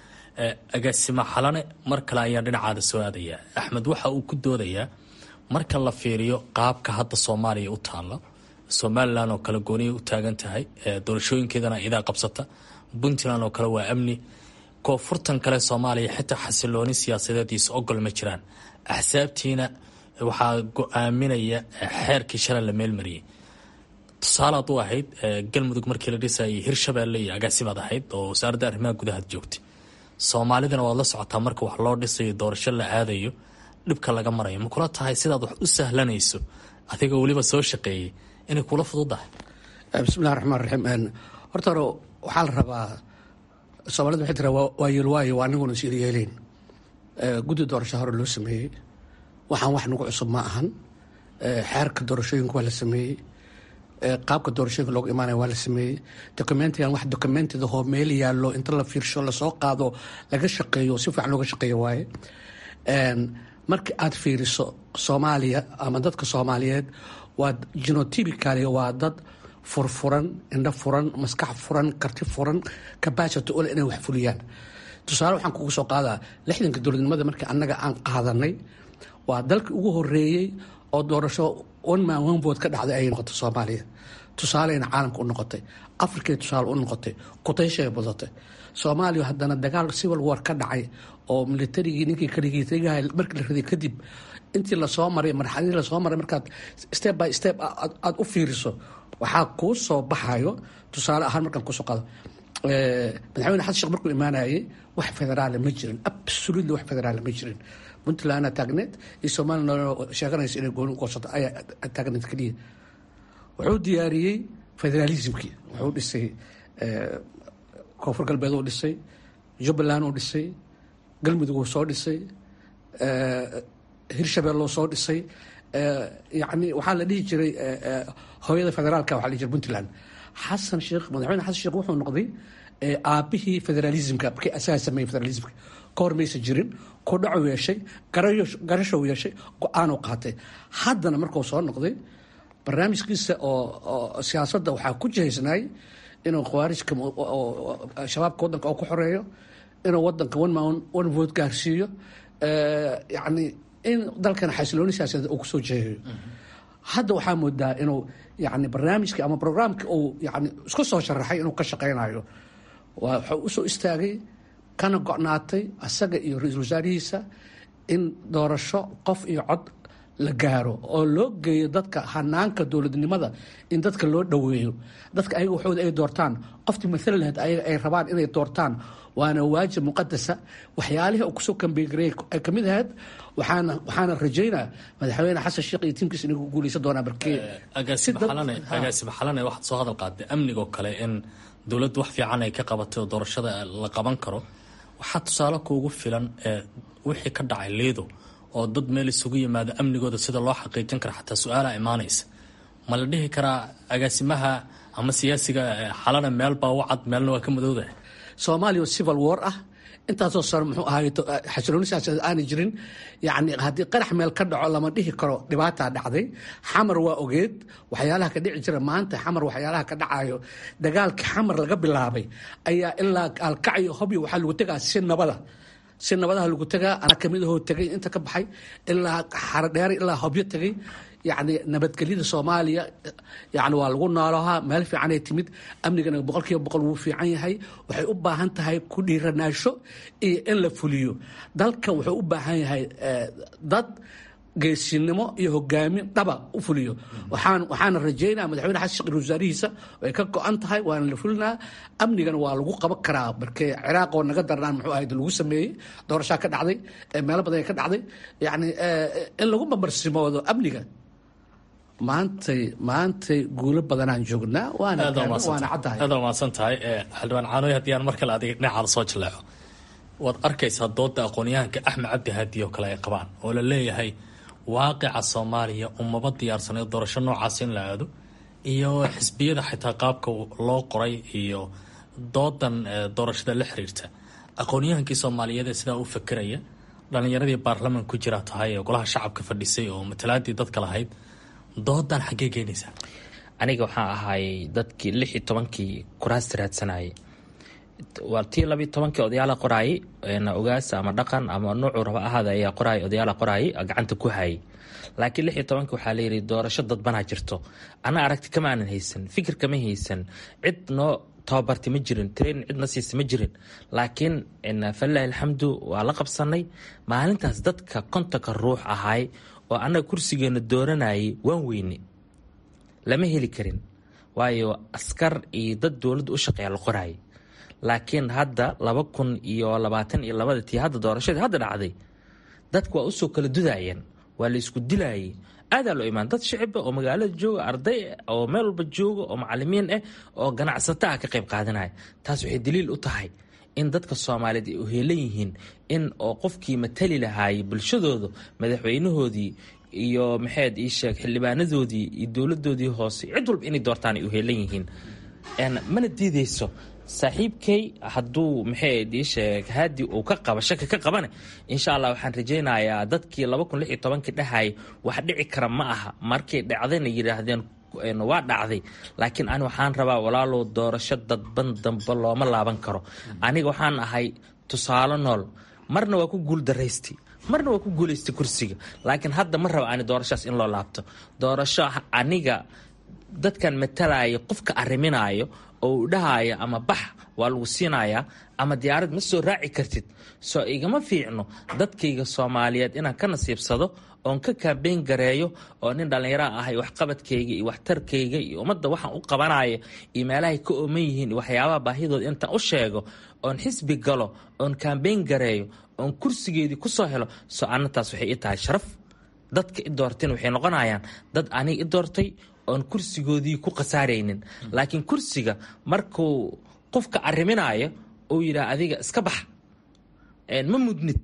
agaasima xalane mar kale ayaa dhinacaada soo aadaya axmed waxa uu ku doodayaa marka la fiiriyo qaabka hadda soomaaliya u taalla somalilan oo kale gooniya u taagan tahay doorashooyinkeedana idaa qabsata puntland oo kale waa amni koonfurtan kale soomaaliya xitaa xasilooni siyaasadeediisa ogol ma jiraan axsaabtiina waxaa go-aaminaya xeerkii shalay la meelmariyey tusaale ad u ahayd galmudug markii la dhisayay hirshabeelle iyo agaasimaad ahayd oo wasaaradda arrimaha gudahaad joogtay soomaalidana waad la socotaa marka wax loo dhisayo doorasho la aadayo dhibka laga marayo ma kula tahay sidaad wax u sahlanayso adigoo weliba soo shaqeeyey inay kula fududahay bismillahi raxmaan raxiim horta hore waxaa la rabaa soomaalida waxay tiraa waa yeelwaayo waa aniguna is yeeleyn guddi doorasho hore loo sameeyey waxaan wax nagu cusub ma ahan xeerka doorashooyinka waa la sameeyey qaabka doorashooyinka loogu imaanaya waa la sameeyey documentigan wax documentida hoo meel yaallo inta la fiirsho lasoo qaado laga shaqeeyo si fiican looga shaqeeyo waaye marka aad fiiriso soomaaliya ama dadka soomaaliyeed waa genotypicaly waa dad furfuran indho furan maskax furan karti furan capacity ule inay wax fuliyaan tusaale waxaan kugu soo qaadaa lixdanka dowladnimada markii annaga aan qaadanay waa dalkii ugu horeeyey oo doorasho one man one vote ka dhacday ayay noqotay soomaaliya tusaaleyna caalamka u noqotay afrikay tusaale u noqotay kutayshay badatay soomaaliya haddana dagaal civil war ka dhacay oo militarigii ninkii kaligiitagaha markii la riday kadib intii lasoo maray marxaladii lasoo maray markaad step by step aada u fiiriso waxaa kuu soo baxayo tusaale ahaan markaan kusoo qaado madaxweyne xasan sheekh markuu imaanayay wax federaala ma jirin absolutely wax federaala ma jirin puntlandna taagneed iyo somaliland sheeganaysa inay gooni goosato ayaa taagneed keliya wuxuu diyaariyey federalismkii wuxuu dhisay koonfur galbeed uu dhisay jubbaland uu dhisay galmudug uu soo dhisay hirshabelle uu soo dhisay yani waxaa la dhihi jiray hooyada federaalka waa la dhihi jiray puntland xasan sheekh madaxweyne xasan sheekh wuxuu noqday aabihii federalismka markii asaga sameeyey federalismka ka hor maysa jirin ku dhacu yeeshay garashow yeeshay go-aanuu qaatay haddana markuu soo noqday barnaamijkiisa oo siyaasadda waxaa ku jihaysnaay inuu khawaarijka shabaabka waddanka oo ku xoreeyo inuu wadanka one vote gaarsiiyo yani in dalkan xasilooni siyaasadeed uu kusoo jeegayo hadda waxaa moodaa inuu yani barnaamijkii ama programkii uu yani isku soo sharaxay inuu ka shaqaynayo waa wuxuu usoo istaagay kana go-naatay asaga iyo ra-iisul wasaarihiisa in doorasho qof iyo cod la gaaro oo loo geeyo dadka hanaanka dowladnimada in dadka loo dhoweeyo dadka ayaga waxooda ay doortaan qoftii maala lahayd ayaga ay rabaan inay doortaan waana waajib muqadasa waxyaalihii uu kusoo kambeegarey ay kamid ahayd waxaana waxaana rajaynaa madaxweyne xasan sheekh iyo tiimkiisa inay ku guuleysan doonaa markee agaasima xalane waxaad soo hadal qaaday amnigoo kale in dowladdu wax fiican ay ka qabatay oo doorashada la qaban karo waxaa tusaale kuugu filan ee wixii ka dhacay liido oo dad meel isugu yimaado amnigooda sida loo xaqiijin kara xataa su-aala imaanaysa ma la dhihi karaa agaasimaha ama siyaasiga xalana meelbaa u cad meelna waa ka madowda soomaaliya civil war ah intaasoo sano muxuu ahaay xasilooni siyaasadeed aanay jirin yacni haddii qarax meel ka dhaco lama dhihi karo dhibaataa dhacday xamar waa ogeed waxyaalaha ka dhici jira maanta xamar waxyaalaha ka dhacayo dagaalkii xamar laga bilaabay ayaa ilaa alkacyo hobyo waxaa lagu tegaa si nabada si nabadaha lagu tegaa anaa kamid ahoo tegay inta ka baxay ilaa xarodheer ilaa hobyo tegay yacni nabadgelyada soomaaliya yani waa lagu noolahaa meel fiicanay timid amnigana boqol kiiba boqol wuu fiican yahay waxay u baahan tahay ku dhiiranaasho iyo in la fuliyo dalka wuxuu u baahan yahay dad geesinimo iyo hogaamin dhaba u fuliyo waxaan waxaana rajeynaa madaxweyne xasan sheekh wasaarihiisa way ka go-an tahay waana la fulinaa amnigana waa lagu qaban karaa markee ciraaq oo naga darnaan muxuu ahayd lagu sameeyey doorashaa ka dhacday meelo badan ka dhacday yacni in lagu mamarsimoodo amniga maantay maantay guulo badanaan joognaa waana waana caddahay aad umaasan tahay xildhibaan caanoy haddii aan mar kale adiga dhinacaada soo jaleeco waad arkaysaa dooda aqoon-yahanka axmed cabdi haadi oo kale ay qabaan oo la leeyahay waaqica soomaaliya umaba diyaarsanay doorasho noocaas in la aado iyo xisbiyada xitaa qaabka loo qoray iyo doodan doorashada la xiriirta aqoon-yahankii soomaaliyeed ee sidaa u fakeraya dhalinyaradii baarlaman ku jira tahay ee golaha shacabka fadhisay oo matalaadii dadka lahayd doodan xaggee keenaysaa aniga waxaa ahaayey dadkii lix iyo tobankii kuraasta raadsanayay waa tii labiiyo tobankii odayaala qoraayay ogaasa ama dhaqan ama nuucuu raba ahaada ayaa qoraay odayaala qoraayay gacanta ku hayay laakiin lix iyo tobankii waxaa layidhi doorasho dadbanaa jirto ana aragti kama aanan haysan fikir kama haysan cid noo tababarti ma jirin train cidna siisa ma jirin laakiin falilaahi alxamdu waa la qabsanay maalintaas dadka kontonka ruux ahaay oo annaga kursigeena dooranayay waan weyne lama heli karin waayo askar iyo dad dowladda u shaqeeya la qoraayay laakiin hadda laba kun iyo labaatan iyo labada tii hadda doorashadii hadda dhacday dadku waa usoo kala dudayeen waa la isku dilayay aadaa loo imaan dad shiciba oo magaalada jooga arday oo meel walba jooga oo macalimiin ah oo ganacsato ah ka qayb qaadanaya taas waxay daliil u tahay in dadka soomaaliyeed ay uheelan yihiin in oo qofkii matali lahaayay bulshadooda madaxweynahoodii iyo maxayd ii sheeg xildhibaanadoodii iyo dowladoodii hoose cid walba inay doortaan ay uheelan yihiin mana diideyso saaxiibkay hadduu maxayd ii sheeg haadi uu ka qaba shaki ka qabane insha allah waxaan rajaynayaa dadkii laba kun lix iyo tobankii dhahayay wax dhici kara ma aha markay dhacdayna yidhaahdeen waa dhacday laakiin ani waxaan rabaa walaalow doorasho dadban dambe looma laaban karo aniga waxaan ahay tusaale nool marna waa ku guuldaraystay marna waa ku guulaystay kursiga laakiin hadda ma raba ani doorashaas in loo laabto doorasho aniga dadkan matalaya qofka ariminaayo oo uu dhahaayo ama bax waa lagu siinayaa ama diyaarad ma soo raaci kartid soo igama fiicno dadkayga soomaaliyeed inaan ka nasiibsado oon ka kaabeyn gareeyo oo nin dhallinyara ahay waxqabadkayga iyo waxtarkayga iyo ummadda waxaan u qabanaya iyo meelahay ka ooman yihiin iyo waxyaabaha baahidooda intaan u sheego oon xisbi galo oon kaambeyn gareeyo oon kursigeedii kusoo helo soo annataas waxay i tahay sharaf dadka i doorteen waxay noqonayaan dad aniga i doortay oon kursigoodii ku khasaaraynin laakiin kursiga markuu qofka ariminaayo uu yidhaah adiga iska bax ma mudnid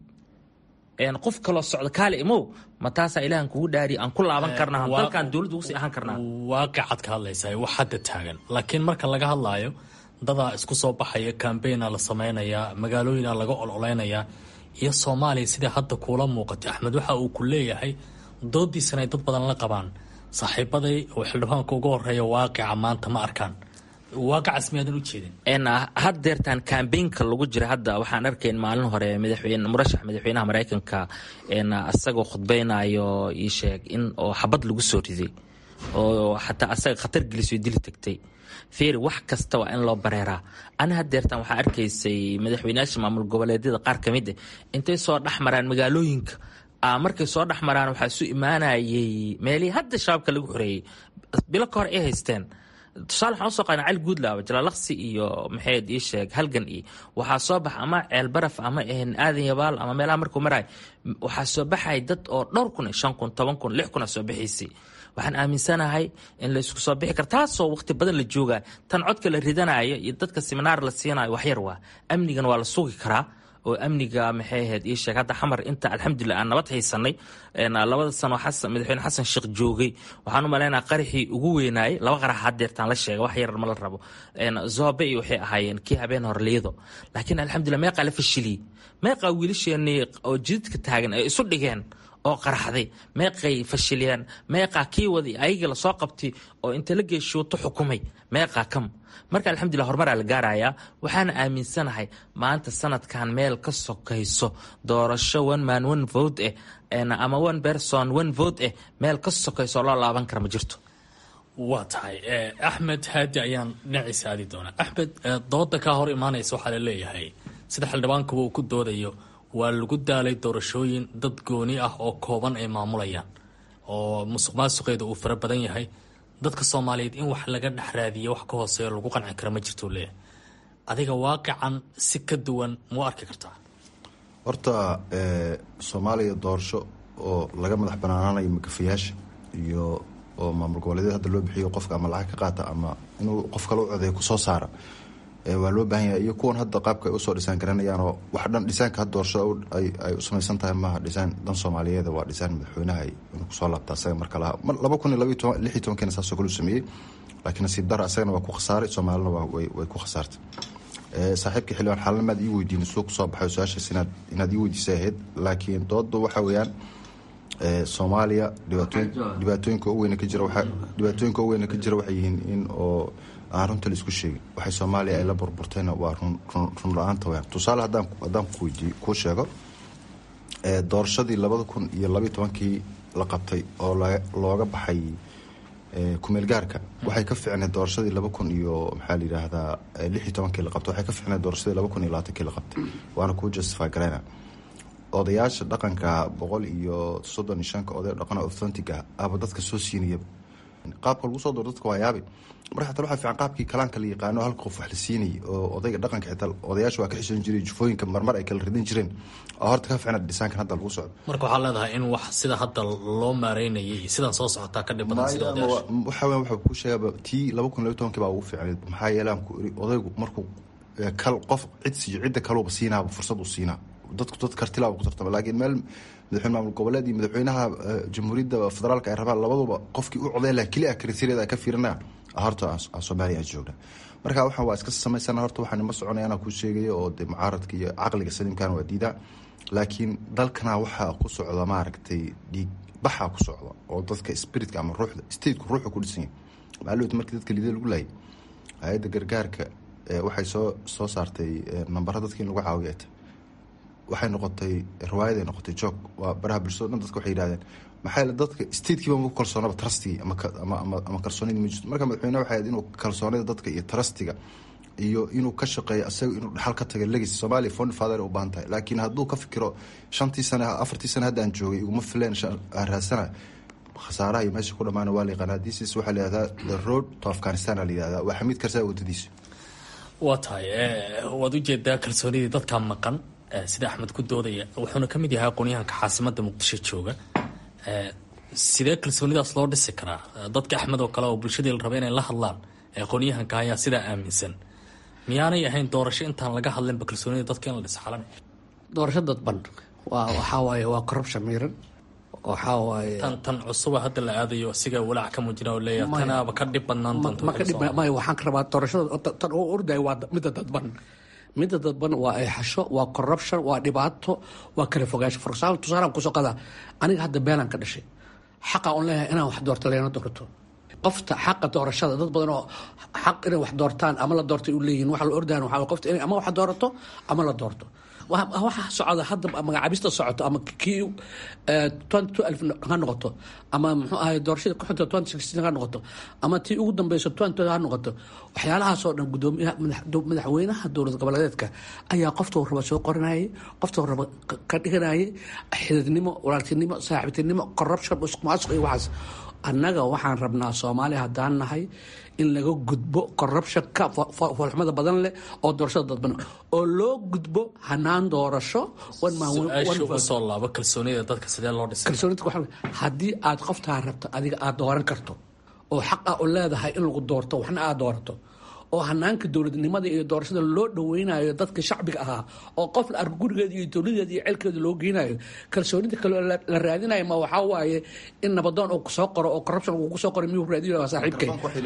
qof kaloo socdo kaale imow ma taasaa ilaahan kugu dhaari aan ku laaban karnaa dalkan dowladda ugu sii ahaan karnaa waaqicad ka hadlaysaa wax hadda taagan laakiin marka laga hadlaayo dadaa isku soo baxaya kambeynaa la samaynayaa magaalooyina laga ololeynayaa iyo soomaaliya sidai hadda kuula muuqatay axmed waxa uu ku leeyahay doodiisana ay dad badan la qabaan saaxiibaday oo xildhibaanka uga horeeya waaqica maanta ma arkaan waaqacas miyaadan u jeedin haddeertaan kambeynka lagu jira hadda waxaan arkayn maalin hore madaxweyne murashax madaxweynaha maraykanka asagoo khudbeynayo ii sheeg in oo xabad lagu soo riday oo xataa asaga khatar gelisoo dili tagtay fiiri wax kasta waa in loo bareeraa ana hadeertaan waxaa arkaysay madaxweyneyaasha maamul goboleedyada qaar ka mid ah intay soo dhex maraan magaalooyinka markay soo dhex maraan waxaa isu imaanayay meelihii hadda shabaabka lagu xoreeyey bilo ka hor ay haysteen tusaale waxaan usoo qaadna cali guudlaaba jalaalaqsi iyo maxayd ii sheeg halgan iyo waxaa soo bax ama ceel baraf ama aadan yabaal ama meelaha markuu maraay waxaa soo baxay dad oo dhowr kun shan kun toban kun lix kun a soo bixiysay waxaan aaminsanahay in laysku soo bixi karo taasoo waqti badan la jooga tan codka la ridanayo iyo dadka seminaar la siinayo waxyar waa amnigan waa la sugi karaa oo amniga maxay ahayd ii sheeg hadda xamar inta alxamdulilah aan nabad haysanay labada sano xasan madaxweyne xasan sheekh joogay waxaan u malaynaa qaraxii ugu weynaayay laba qarax hadeertaan la sheega wax yar ma la rabo zobe iyo waxay ahaayeen kii habeen horliyado laakiin alxamdulilah meeqaa la fashiliyey meeqaa wiilasheenii oo jididka taagan ay isu dhigeen oo qaraxday meeqay fashiliyeen meeqaa kii wadi ayagii lasoo qabtay oo inta la geeshuuto xukumay meeqaa kam marka alxamdulilah horumaraa la gaarayaa waxaana aaminsanahay maanta sanadkan meel ka sokayso doorasho one man one vote eh ama one person one vote eh meel ka sokayso oo loo laaban kara ma jirto waa tahay axmed haadi ayaan dhinaciisa aadi doonaa axmed dooda kaa hor imaanaysa waxaa la leeyahay sida xildhibaankuba uu ku doodayo waa lagu daalay doorashooyin dad gooni ah oo kooban ay maamulayaan oo musuq maasuqeeda uu fara badan yahay dadka soomaaliyeed in wax laga dhex raadiyo wax ka hooseeyo lagu qanci kara ma jirtuu leeyahay adiga waaqican si ka duwan mau arki kartaa horta soomaaliya doorasho oo laga madax banaanaanayo makafayaasha iyo oo maamul goboleedyada hadda loo bixiyo qofka ama lacag ka qaata ama inuu qof kale u codeeyo kusoo saara waa loo baahan yahay iyo kuwan hadda qaabka ay usoo dhisaan garanayaanoo wax dhan dhisaanka hadda doorashada ay u samaysan tahay maaha dhisaan dan soomaaliyeed waa dhisaan madaxweynaha inuu kusoo laabta asaga marka laha laba kun iyo laba iyo lix iyo tobankiina saasoo kale u sameeyey laakiin nasiib dara asagana waa ku khasaaray soomaalina way ku khasaartay saaxiibka xildhibaan xaalnamaad ii weydiin suu kusoo baxay su-aashaas inaad inaad ii weydiisay ahayd laakiin dooda waxa weeyaan soomaaliya dhibaatooyin dhibaatooyinka u weyna ka jira waxa dhibaatooyinka u weyna ka jira waxay yihiin in oo aan runta la isku sheegin waxay soomaaliya ay la burburtayna waa run run la-aanta weyaan tusaale haddaan haddaan kuweydiiyo kuu sheego doorashadii labada kun iyo labayo tobankii la qabtay oo looga baxay kumeel gaarka waxay ka ficneed doorashadii laba kun iyo maxaa la yidhaahdaa lix iyo tobankii la qabtay waxay ka ficneed doorashadii laba kun iyo labaatankii la qabtay waana kuu justify garayna odayaasha dhaqanka boqol iyo soddon iyo shanka oday dhaqana authentic ah aba dadka soo siinayaba qaabka lagu soo dooro dadka waa yaabi marka xataa waxaa fiican qaabkii kalaanka la yaqaano halka qof wax la siinayay oo odayga dhaqanka xitaa odayaasha waa ka xishoon jiray jufooyinka marmar ay kala ridan jireen oo horta ka ficnad dhisaankan hadda lagu socdo marka waxaa leedahay in wax sida hadda loo maareynayay sidan soo socotaa ka dhib badan sida odayaasha waxa weyan waxa ku sheegaba tii laba kun iyo tobankii baa ugu fiicneed maxaa yeele aan ku iri odaygu markuu kal qof cid siiyo cidda kaluba siinaaba fursad u siinaa dadku dad kartilaaba ku tartama laakiin meel madaxweyne maamul goboleed iyo madaxweynaha jamhuuriyadda federaalka ay rabaan labaduba qofkii u codeyn laha keli ah kriteeriyada ay ka fiirinayaan horta soomaaliya aan joogna marka waxaan waa iska samaysana horta waxaan ima soconaya anaa kuu sheegaya oo de mucaaradka iyo caqliga saliimkana waa diidaa laakiin dalkana waxaa ku socda maaragtay dhiig baxaa ku socda oo dadka spiritka ama ruuxda stateku ruuxa ku dhisan yahay maalowta markii dadka liida lagu laayay hay-adda gargaarka waxay soo soo saartay nambara dadka in lagu caawiyo ay tahay waxay noqotay riwaayaday noqotay joog waa baraha bulshado dhan dadka waxay yihahdeen maxaa yeele dadka statekiiba maku kalsoonaba trustigii ama kalsoonidii ma jirto marka madaxweyne waxay ahayd inuu kalsoonida dadka iyo trustiga iyo inuu ka shaqeeyo asaga inuu dhaxal ka taga legis soomaaliya fond father u baahan tahay laakiin hadduu ka fikiro shantii sane afartii sane hadda aan joogay iguma fileen aan raadsana khasaaraha iyo meesha ku dhamaana waa la yaqaanaa disis waxaa la yihahdaa the road to afghanistan aa la yihahdaa waa xamiid karsaa wadadiisa waa tahay waad ujeedaa kalsoonidii dadkaa maqan sida axmed ku doodaya wuxuuna ka mid yahay aqoonyahanka caasimada muqdisho jooga sidee kalsoonidaas loo dhisi karaa dadka axmed oo kale oo bulshadii la raba inay la hadlaan aqoonyahanka ayaa sidaa aaminsan miyaanay ahayn doorasho intaan laga hadlinba kalsoonida dadka in la dhis xalan doorasho dadban waa waxaa waaye waa corruption miiran waxaa waaye tan tan cusuba hadda la aadayo asiga walaac ka muujina oo leeyahay tanaaba ka dhib badnaan doonta ma ka dhib maya waxaan ka rabaa doorashada tan oo ordayo waa midda dadban midda dadban waa eexasho waa corruption waa dhibaato waa kala fogaansho for example tusaalaan kusoo qadaa aniga hadda beelaan ka dhashay xaqa on leeyahay inaan wax doorto leena doorto qofta xaqa doorashada dad badan oo xaq inay wax doortaan ama la doortay u leeyihin waxa la ordayan waxaa qofta inay ama wax doorato ama la doorto waxa socda hadda magacaabista socoto ama kii twenty two alf ha noqoto ama muxuu ahay doorashada ku xigta twenty sixteen ha noqoto ama tii ugu dambeyso twenty ha noqoto waxyaalahaasoo dhan gudoomiyaha madaxweynaha dowlad goboleedeedka ayaa qofta raba soo qoranayay qofta raba ka dhiganayay xididnimo walaaltinimo saaxiibtinimo corruption musuqmaasuq iyo waxaas annaga waxaan rabnaa soomaaliya haddaan nahay in laga gudbo corruptionka foolxumada badan leh oo doorashada dadban oo loo gudbo hanaan doorasho usoo laabo kalsoonida dadka sidee loo dhisay kalsoonida haddii aad qoftaa rabto adiga aad dooran karto oo xaq ah u leedahay in lagu doorto waxna aad doorato oo hanaanka dowladnimada iyo doorashada loo dhaweynayo dadka shacbiga ahaa oo qof la arko gurigeeda iyo dowladeeda iyo ceelkeeda loo geynayo kalsoonida kale la raadinayo ma waxaa waaye in nabadoon uu kusoo qoro oo corruption uu kusoo qoro miyuu raadinayo waa saaxiibkay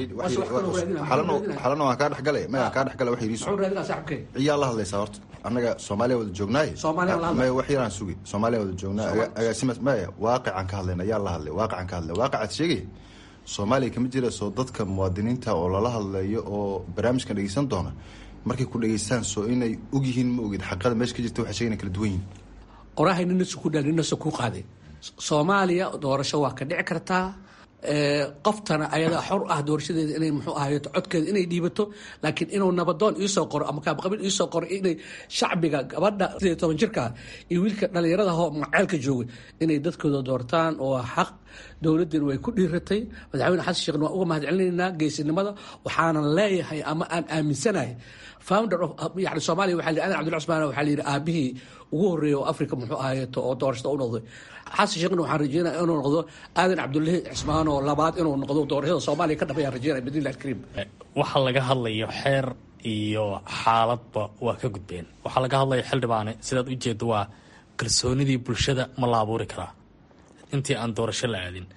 xalana waan kaa dhexgalay mayaa kaa dhexgala wax yidhi muxuu raadinaa saaxiibkay ciyaa la hadlaysaa horta annaga soomaaliya wada joognaaye Soomaaliya la hadlay. maya wax yaraan sugi soomaaliya wada joognaa aga- agaasimaas maya waaqicaan ka hadlayna ayaa la hadlay waaqicaan ka hadlay waaqacaad sheegay soomaaliya kama jira soo dadka muwaadiniinta oo lala hadlayo oo barnaamijkan dhegeysan doona markay ku dhegeystaan soo inay ogyihiin ma ogid xaqada meesha ka jirta waxay sheegana kala duwan yihin qorahay nina suku dhaa nina suku qaaday soomaaliya doorasho waa ka dhici kartaa ee, qoftana ayadaa xor ah doorashadeeda inay muxuu ahayo codkeeda inay dhiibato laakiin inuu nabadoon iisoo qoro ama kaabqabiil iisoo qoro inay shacbiga gabadha sideed iyo toban jirka iyo wiilka dhalinyarada hoo maceelka jooga inay dadkooda doortaan oo xaq dowladdeena way ku dhiiratay madaxweyne xasan sheekhna waan uga mahadcelinaynaa geesinimada waxaanan leeyahay ama aan aaminsanahay founder of yani soomaaliya waxaa la yidhi adan cabdulla cusmaan waxaa la yidhi aabihii ugu horreeyay oo africa muxuu ahayeeto oo doorashada u noqday xasan sheekhna waxaan rajeynaya inuu noqdo aadan cabdullahi cismaan oo labaad inuu noqdo doorashada soomaaliya ka dhabayaan rajeynaya bidnillahi alkariim waxaa laga hadlayo xeer iyo xaaladba waa ka gudbeen waxaa laga hadlaya xildhibaane sidaad u jeedo waa kalsoonidii bulshada ma la abuuri karaa intii aan doorasho la aadin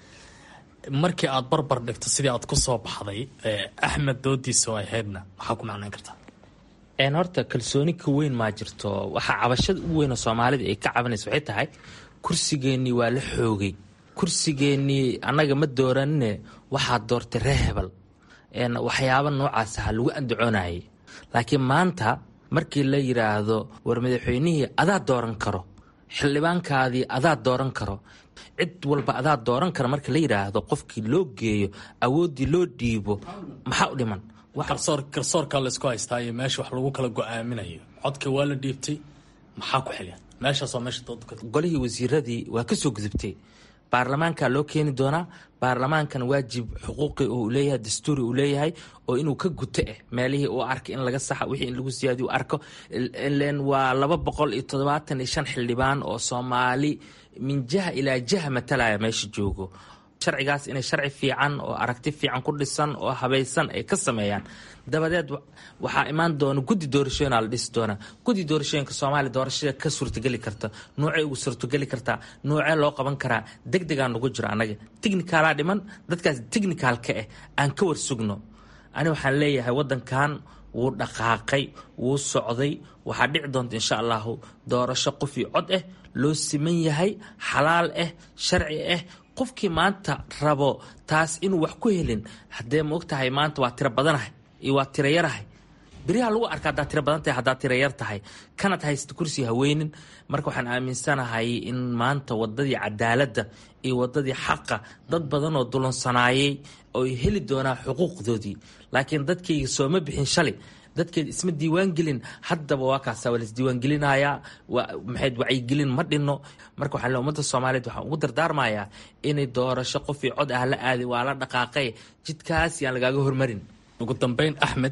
markii aad barbar dhigto sidii aad ku soo baxday ee axmed doodiisa oo ahaydna maxaa ku macnayn kartaa een horta kalsooni ka weyn maa jirto waxaa cabashada ugu weyn oo soomaalida ay ka cabanaysa waxay tahay kursigeennii waa la xoogay kursigeennii annaga ma dooranine waxaa doortay ree hebel een waxyaaba noocaas aha lagu andacoonayay laakiin maanta markii la yidhaahdo war madaxweynihii adaa dooran karo xildhibaankaadii adaa dooran karo cid walba adaa dooran kara marka la yidhaahdo qofkii loo geeyo awooddii loo dhiibo maxaa u dhiman Wax- garsoor garsoorkaa laysku haystaa iyo meesha wax lagu kala go-aaminayo codka waa la dhiibtay maxaa ku xilya meeshaas waa meesha dooda ka golihii wasiiradii waa ka soo gudubtay baarlamaanka loo keeni doonaa baarlamaankan waajib xuquuqi uu leeyahay dastuuri uu leeyahay oo inuu ka guto eh meelihii uu arkay in laga saxa wixii in lagu siyaadiyo u arko ilen waa laba boqol iyo toddobaatan iyo shan xildhibaan oo soomaali min jaha ilaa jaha matalaya meesha joogo sharcigaas inay sharci fiican oo aragti fiican ku dhisan oo habaysan ay ka sameeyaan dabadeed wa- waxaa imaan doona guddi doorashooyina la dhisi doonaa guddi doorashooyinka soomaaliya doorashada ka suurtageli karta noocay ugu suurtageli kartaa noocee loo qaban karaa deg degaa nagu jiro annaga technicalaa dhiman dadkaas technicalka ah aan ka warsugno ani waxaan leeyahay wadankan wuu dhaqaaqay wuu socday waxaa dhici doonta insha allahu doorasho qof iyo cod ah loo siman yahay xalaal ah sharci ah qofkii maanta rabo taas inuu wax ku helin haddee ma ogtahay maanta waa tiro badanahay iyo waa tiro yarahay beriha lagu arka haddaad tiro badan tahay haddaad tiro yar tahay kanad haysta kursi haweynin marka waxaan aaminsanahay in maanta wadadii cadaaladda iyo wadadii xaqa dad badan oo dulansanaayay oy heli doonaa xuquuqdoodii laakiin dadkayga sooma bixin shalay dadkeed isma diiwaan gelin haddaba waa kaasa waa laisdiiwaangelinayaa maxayd wacyigelin ma dhinno marka waxaa le ummadda soomaaliyeed waxaan ugu dardaarmayaa inay doorasho qof iyo cod ah la aaday waa la dhaqaaqay jidkaas yaan lagaaga hormarin ugu dambeyn axmed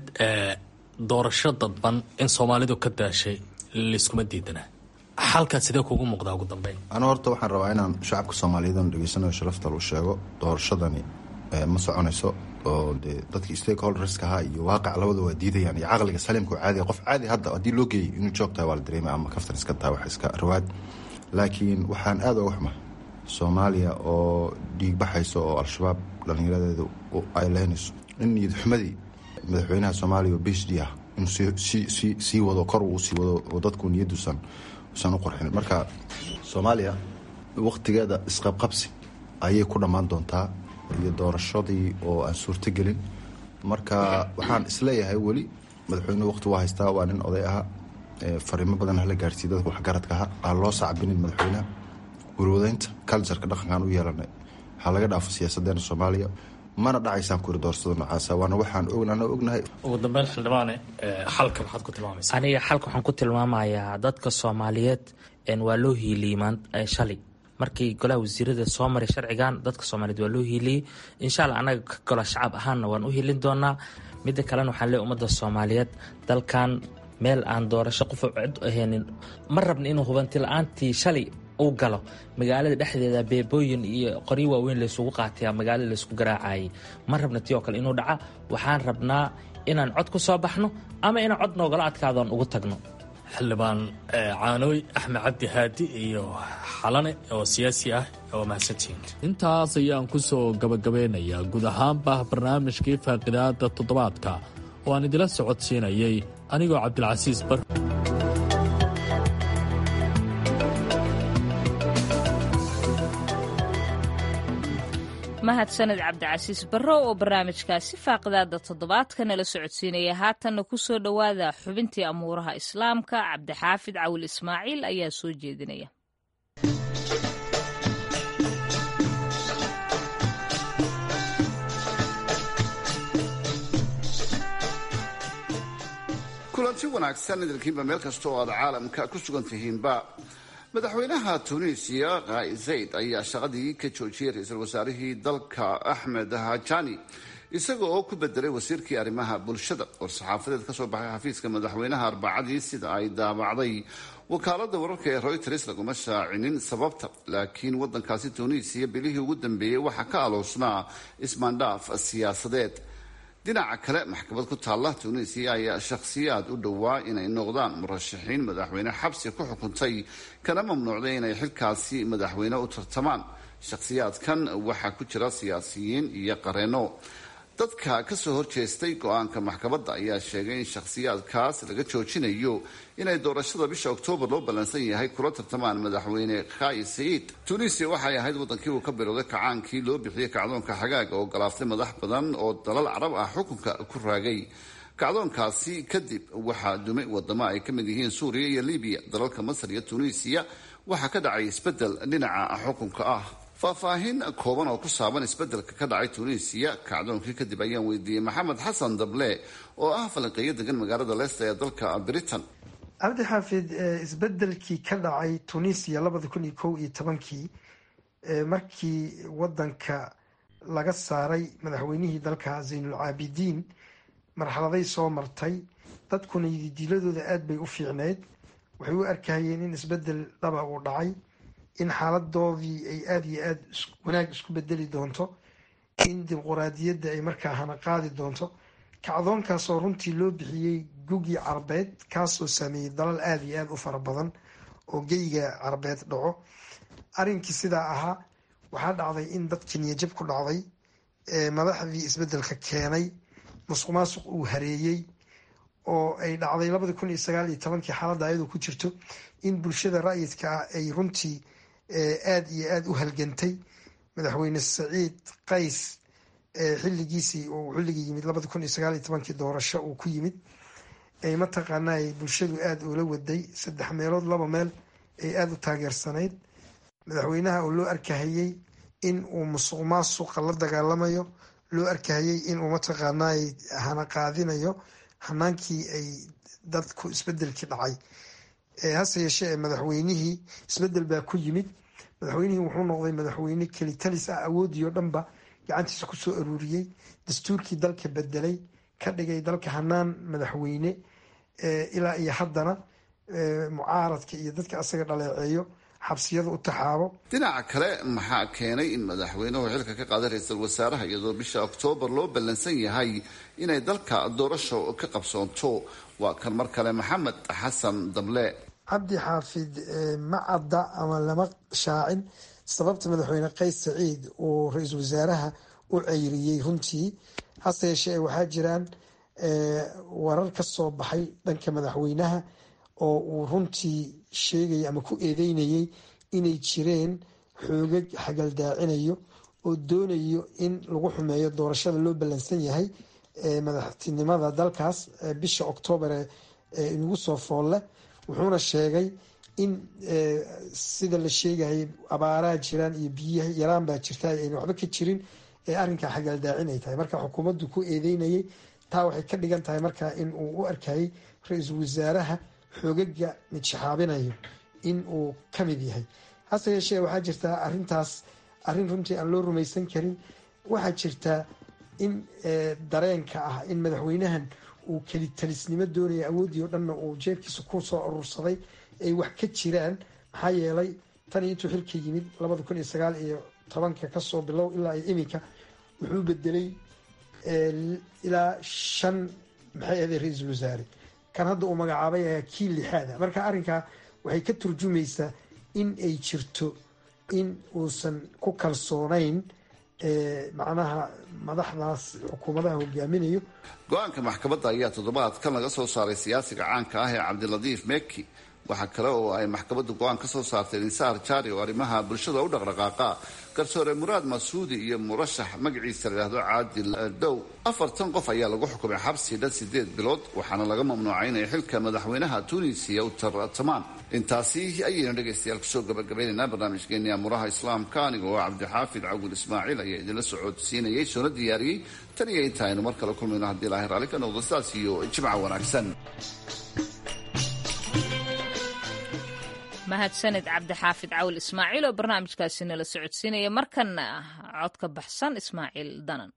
doorasho dadban in soomaalidu ka daashay layskuma diidana xalkaad sidee kugu muuqdaa ugu dambeyn anu horta waxaan rabaa inaan shacabka soomaaliyeed oon dhegeysanayo sharafta lu sheego doorashadani ma soconayso oo dee dadkii stakeholderska ahaa iyo waaqac labada waa diidayaan iyo caqliga saliimka oo caadiga qof caadi hadda haddii loo geeyay inuu joog tahay waa la dareemay ama kaftan iska tahay wax iska rawaad laakiin waxaan aada uga xumaa soomaaliya oo dhiig baxayso oo al-shabaab dhallinyaradeeda ay leynayso in niyad xumadii madaxweynaha soomaaliya oo b h d ah inuu sii sii wado kor uu sii wado oo dadku niyadduusan usan u qorxin marka soomaaliya wakhtigeeda isqabqabsi ayay ku dhammaan doontaa iyo doorashadii oo aan suurtogelin marka waxaan isleeyahay weli madaxweynuhu waqti waa haystaa waa nin oday aha fariimo badan hala gaarsiiy dadka waxgaradka aha aan loo sacbinin madaxweynaha warwadeynta culturka dhaqankaan u yeelanay ha laga dhaafo siyaasadeena soomaaliya mana dhacaysaan kuri doorsada nocaasa waana waxaan ogna ognahay ugu dambeyn xildhibaane xalka maxaad ku tilmaamaysa aniga xalka waxaan ku tilmaamayaa dadka soomaaliyeed waa loo hiiliyey shalay markii golaha wasiirada soo maray sharcigan dadka soomaaliyeed waa loo hiiliyey insha alla annaga ka gola shacab ahaanna waan u hiilin doonaa midda kalena waxaan leey ummadda soomaaliyeed dalkan meel aan doorasho qofa cid ahaynin ma rabna inuu hubanti la-aantii shalay uu galo magaalada dhexdeeda beebooyin iyo qoryo waaweyn laysugu qaataya magaalada laysku garaacayay ma rabna tii oo kale inuu dhaca waxaan rabnaa inaan cod ku soo baxno ama inaan cod noogala adkaadoon ugu tagno xildhibaan caanooy axmed cabdi haadi iyo xalane oo siyaasi ah oo mahadsantihiin intaas ayaan ku soo gabagabeynayaa guud ahaanba barnaamijkii faaqidaada toddobaadka oo aan idila socodsiinayay anigoo cabdilcasiis bar mahadsaned cabdicasiis barrow oo barnaamijkaasi faaqidaada toddobaadka nala socodsiinaya haatanna ku soo dhowaada xubintii amuuraha islaamka cabdixaafid cawil ismaaciil ayaa soo jeedinaya kulanti wanaagsan idinkiinba meel kasta oo aad caalamka ku sugan tihiinba madaxweynaha tunisiya kai zayd ayaa shaqadii ka joojiyey ra-iisul wasaarihii dalka axmed hajani isaga oo ku bedelay wasiirkii arrimaha bulshada oo saxaafadeed kasoo baxay xafiiska madaxweynaha arbacadii sida ay daabacday wakaalada wararka ee royters laguma shaacinin sababta laakiin wadankaasi tunisiya bilihii ugu dambeeyey waxaa ka aloosnaa ismaandhaaf siyaasadeed dhinaca kale maxkamad ku taalla tunisiya ayaa shakhsiyaad u dhowaa inay noqdaan murashaxiin madaxweyne xabsi ku xukuntay kana mamnuucday inay xilkaasi madaxweyne u tartamaan shakhsiyaadkan waxaa ku jira siyaasiyiin iyo qareeno dadka kasoo horjeestay go-aanka maxkamadda ayaa sheegay in shakhsiyaadkaas laga joojinayo inay doorashada bisha oktoobar loo ballansan yahay kula tartamaan madaxweyne khai saciid tunisia waxay ahayd wadankii uu ka bilowday kacaankii loo bixiyey kacdoonka xagaaga oo galaaftay madax badan oo dalal carab ah xukunka ku raagay kacdoonkaasi kadib waxaa dumay wadamo ay ka mid yihiin suuriya iyo libiya dalalka masar iyo tunisiya waxaa ka dhacay isbedel dhinaca xukunka ah faahfaahin kooban oo ku saaban isbedelka ka dhacay tunisiya kacdoonkii kadib ayaan weydiiyey maxamed xasan dable oo ah falanqeeyo degan magaalada leesta ee dalka britain cabdi xaafid isbedelkii ka dhacay tunisiya labada kun iyo kow iyo tobankii markii wadanka laga saaray madaxweynihii dalka zaynulcaabidiin marxaladay soo martay dadkuna yididiiladooda aada bay u fiicneyd waxay u arkahayeen in isbedel dhaba uu dhacay in xaaladoodii ay aada iyo aada wanaag isku bedeli doonto in dimuquraadiyadda ay markaa hana qaadi doonto kacdoonkaasoo runtii loo bixiyey gugii carbeed kaasoo sameeyey dalal aada iyo aada u fara badan oo geyga carbeed dhaco arrinkii sidaa ahaa waxaa dhacday in dadkii niyajab ku dhacday madaxdii isbedelka keenay musuq maasuq uu hareeyey oo ay dhacday labadi kun iyo sagaal iyo tobankii xaaladda ayadoo ku jirto in bulshada ra'yidka ah ay runtii aada iyo aada u halgantay madaxweyne saciid qays xilligiisii uu xilligii yimid labadi kun iyo sagaal iyo tobankii doorasho uu ku yimid ay mataqaanaa ay bulshadu aada ula waday saddex meelood laba meel ay aada u taageersanayd madaxweynaha oo loo arkahayey in uu musuq maasuqa la dagaalamayo loo arkahayey in uu mataqaanaa hana qaadinayo hanaankii ay dadku isbedelkii dhacay hase yeeshee ee madaxweynihii isbedel baa ku yimid madaxweynihii wuxuu noqday madaxweyne kelitalis ah awoodii oo dhanba gacantiisa kusoo aruuriyey dastuurkii dalka bedelay ka dhigay dalka hanaan madaxweyne ilaa iyo haddana mucaaradka iyo dadka asaga dhaleeceeyo xabsiyada u taxaabo dhinaca kale maxaa keenay in madaxweynuhu xilka ka qaaday ra-iisul wasaaraha iyadoo bisha oktoobar loo ballansan yahay inay dalka doorasho ka qabsoonto waa kan mar kale maxamed xasan dable cabdi xaafid ma cadda ama lama shaacin sababta madaxweyne qays saciid uu ra-iisul wasaaraha u ceyriyey runtii hase yeeshee waxaa jiraan warar ka soo baxay dhanka madaxweynaha oo uu runtii sheegayay ama ku eedeynayay inay jireen xoogag xagaldaacinayo oo doonayo in lagu xumeeyo doorashada loo ballansan yahay ee madaxtinimada dalkaas bisha oktoobar ee inagu soo foolle wuxuuna sheegay in sida la sheegayay abaaraha jiraan iyo biyaha yaraan baa jirta ayna waxba ka jirin ee arrinkaa xagaaldaacin ay tahay marka xukuumaddu ku eedeynayay taa waxay ka dhigan tahay marka in uu u arkayay ra-iisul wasaaraha xoogaga midshaxaabinayo in uu ka mid yahay hase yeeshee waxaa jirtaa arintaas arrin runtii aan loo rumaysan karin waxaa jirtaa in dareenka ah in madaxweynahan uu kelitalisnimo doonaya awooddii oo dhanna uu jeebkiisa ku soo urursaday ay wax ka jiraan maxaa yeelay tan iyo intuu xilka yimid labada kun iyo sagaal iyo tobanka kasoo bilow ilaa iyo iminka wuxuu bedelay ilaa shan maxay ahaday ra-iisul wasaare kan hadda uu magacaabay ayaa kii lixaada marka arrinkaa waxay ka turjumaysaa in ay jirto in uusan ku kalsoonayn macnaha madaxdaas xukuumadaha hogaaminayo go-aanka maxkamadda ayaa toddobaadkan laga soo saaray siyaasiga caanka ah ee cabdilatiif meki waxaa kale oo ay maxkamaddu go-aan ka soo saartay insaar jaari oo arrimaha bulshada u dhaqdhaqaaqa garsoore muraad masuudi iyo murashax magaciisa layidhaahdo caadil dow afartan qof ayaa lagu xukumay xabsi dhan sideed bilood waxaana laga mamnuucay inay xilka madaxweynaha tuunisiya u tartamaan intaasi ayaynu dhegaystayaal kusoo gabagabaynaynaa barnaamijkeeni amuraha islaamka aniga oo cabdixaafid cawil ismaaciil ayaa idinla socodsiinayay soona diyaariyey tan iyo inta aynu mar kale kulmayno haddii ilaahay raalli ka noqdo sidaas iyo jimca wanaagsan mahadsanid cabdixaafid cawil ismaaciil oo barnaamijkaasi nala socodsiinaya markanna cod ka baxsan ismaaciil danan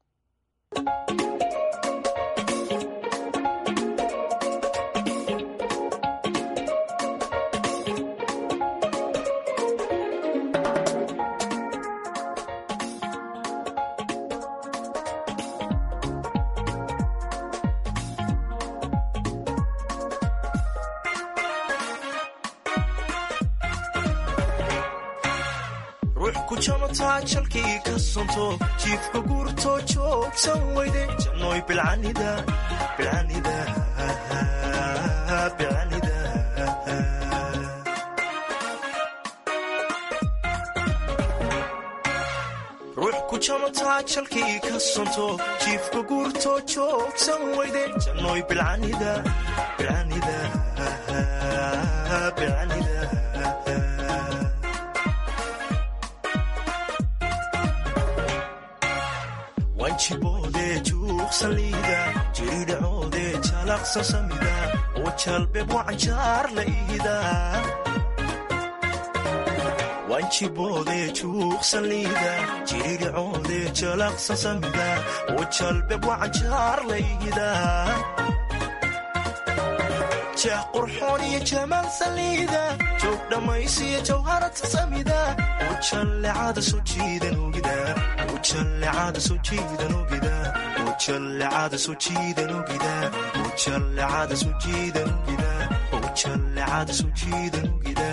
jalkii ka sonto jiifka guurtoo joogsan weyde jannoy bilcanida bilcanida bilcanida ruux ku jamataa jalkii ka sonto jiifka guurtoo joogsan weyde jannoy bilcanida bilcanida bilcanida wanjiboodee juuqsaliida jiridhacoodee jalaqsa samida oo jalbeeb wacanjaar la ihida wanjiboodee juuqsaliida jiridhacoodee jalaqsa samida oo jalbeeb wacanjaar la ihida jah qurxoon iyo jamaal saliida joog dhammaysiyo jawharata samida oo jallecada soo jiidan ogida ujallecada soo jiidan ogida ujallecada soo jiidan ogida ujallecada soo jiidan ogida ujallecada soo jiidan ogida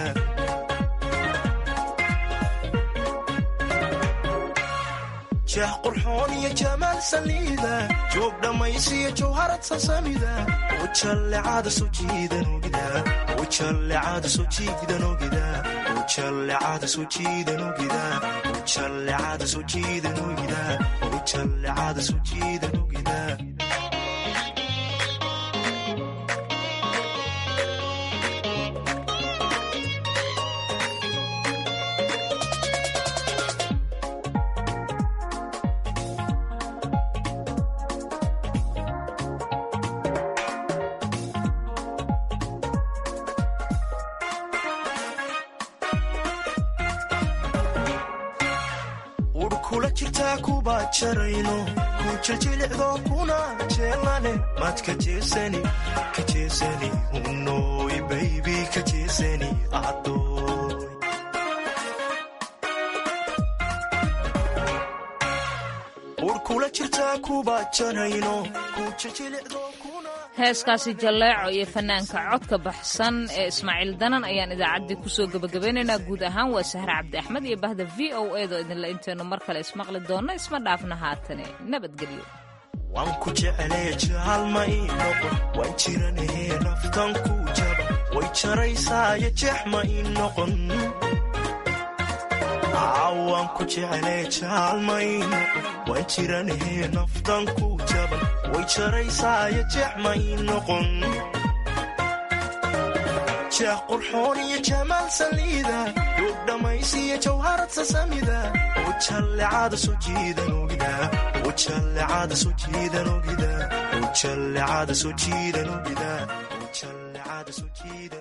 jah qurxoon iyo jamaal saliida joog dhammaysiyo jawharad sasamida ujallecada soo jiidan ogida ujallecada soo jiidan ogida ujallecada soo jiidan ogida ujallecada soo jiidan ogida ujallecada soo jiidan ogida urkula jirtaa kuba jarayno ku jiljilicdo kuna jeelane maad ka jeesani ka jeesani unoy baybi ka jeesani adoy urkula jirtaa kuba jarayno ku jiljilicdo kuna heeskaasi jalleeco iyo fanaanka codka baxsan ee ismaaciil danan ayaan idaacaddii kusoo gebagabeynaynaa guud ahaan waa sahre cabdi axmed iyo bahda v o edo idinla intaynu mar kale ismaqli doonno isma dhaafna haatane nabadgelyo waan ku jeclee jaalma ii noqon waan jiranahee naftan ku jaba way jaraysaayo jeex ma ii noqon cawaan ku jeclee jaalmayno waan jiranahee naftan ku jaban way jaraysaayo jexmay noqon jeex qurxoon iyo jamaal saliida duug dhammaysiyo jawharad sasamida ujallecada soo jiidan ogida ujallecada soo jiidan ogida ujallecada soo jiidan ogida ujallecada soo jiidan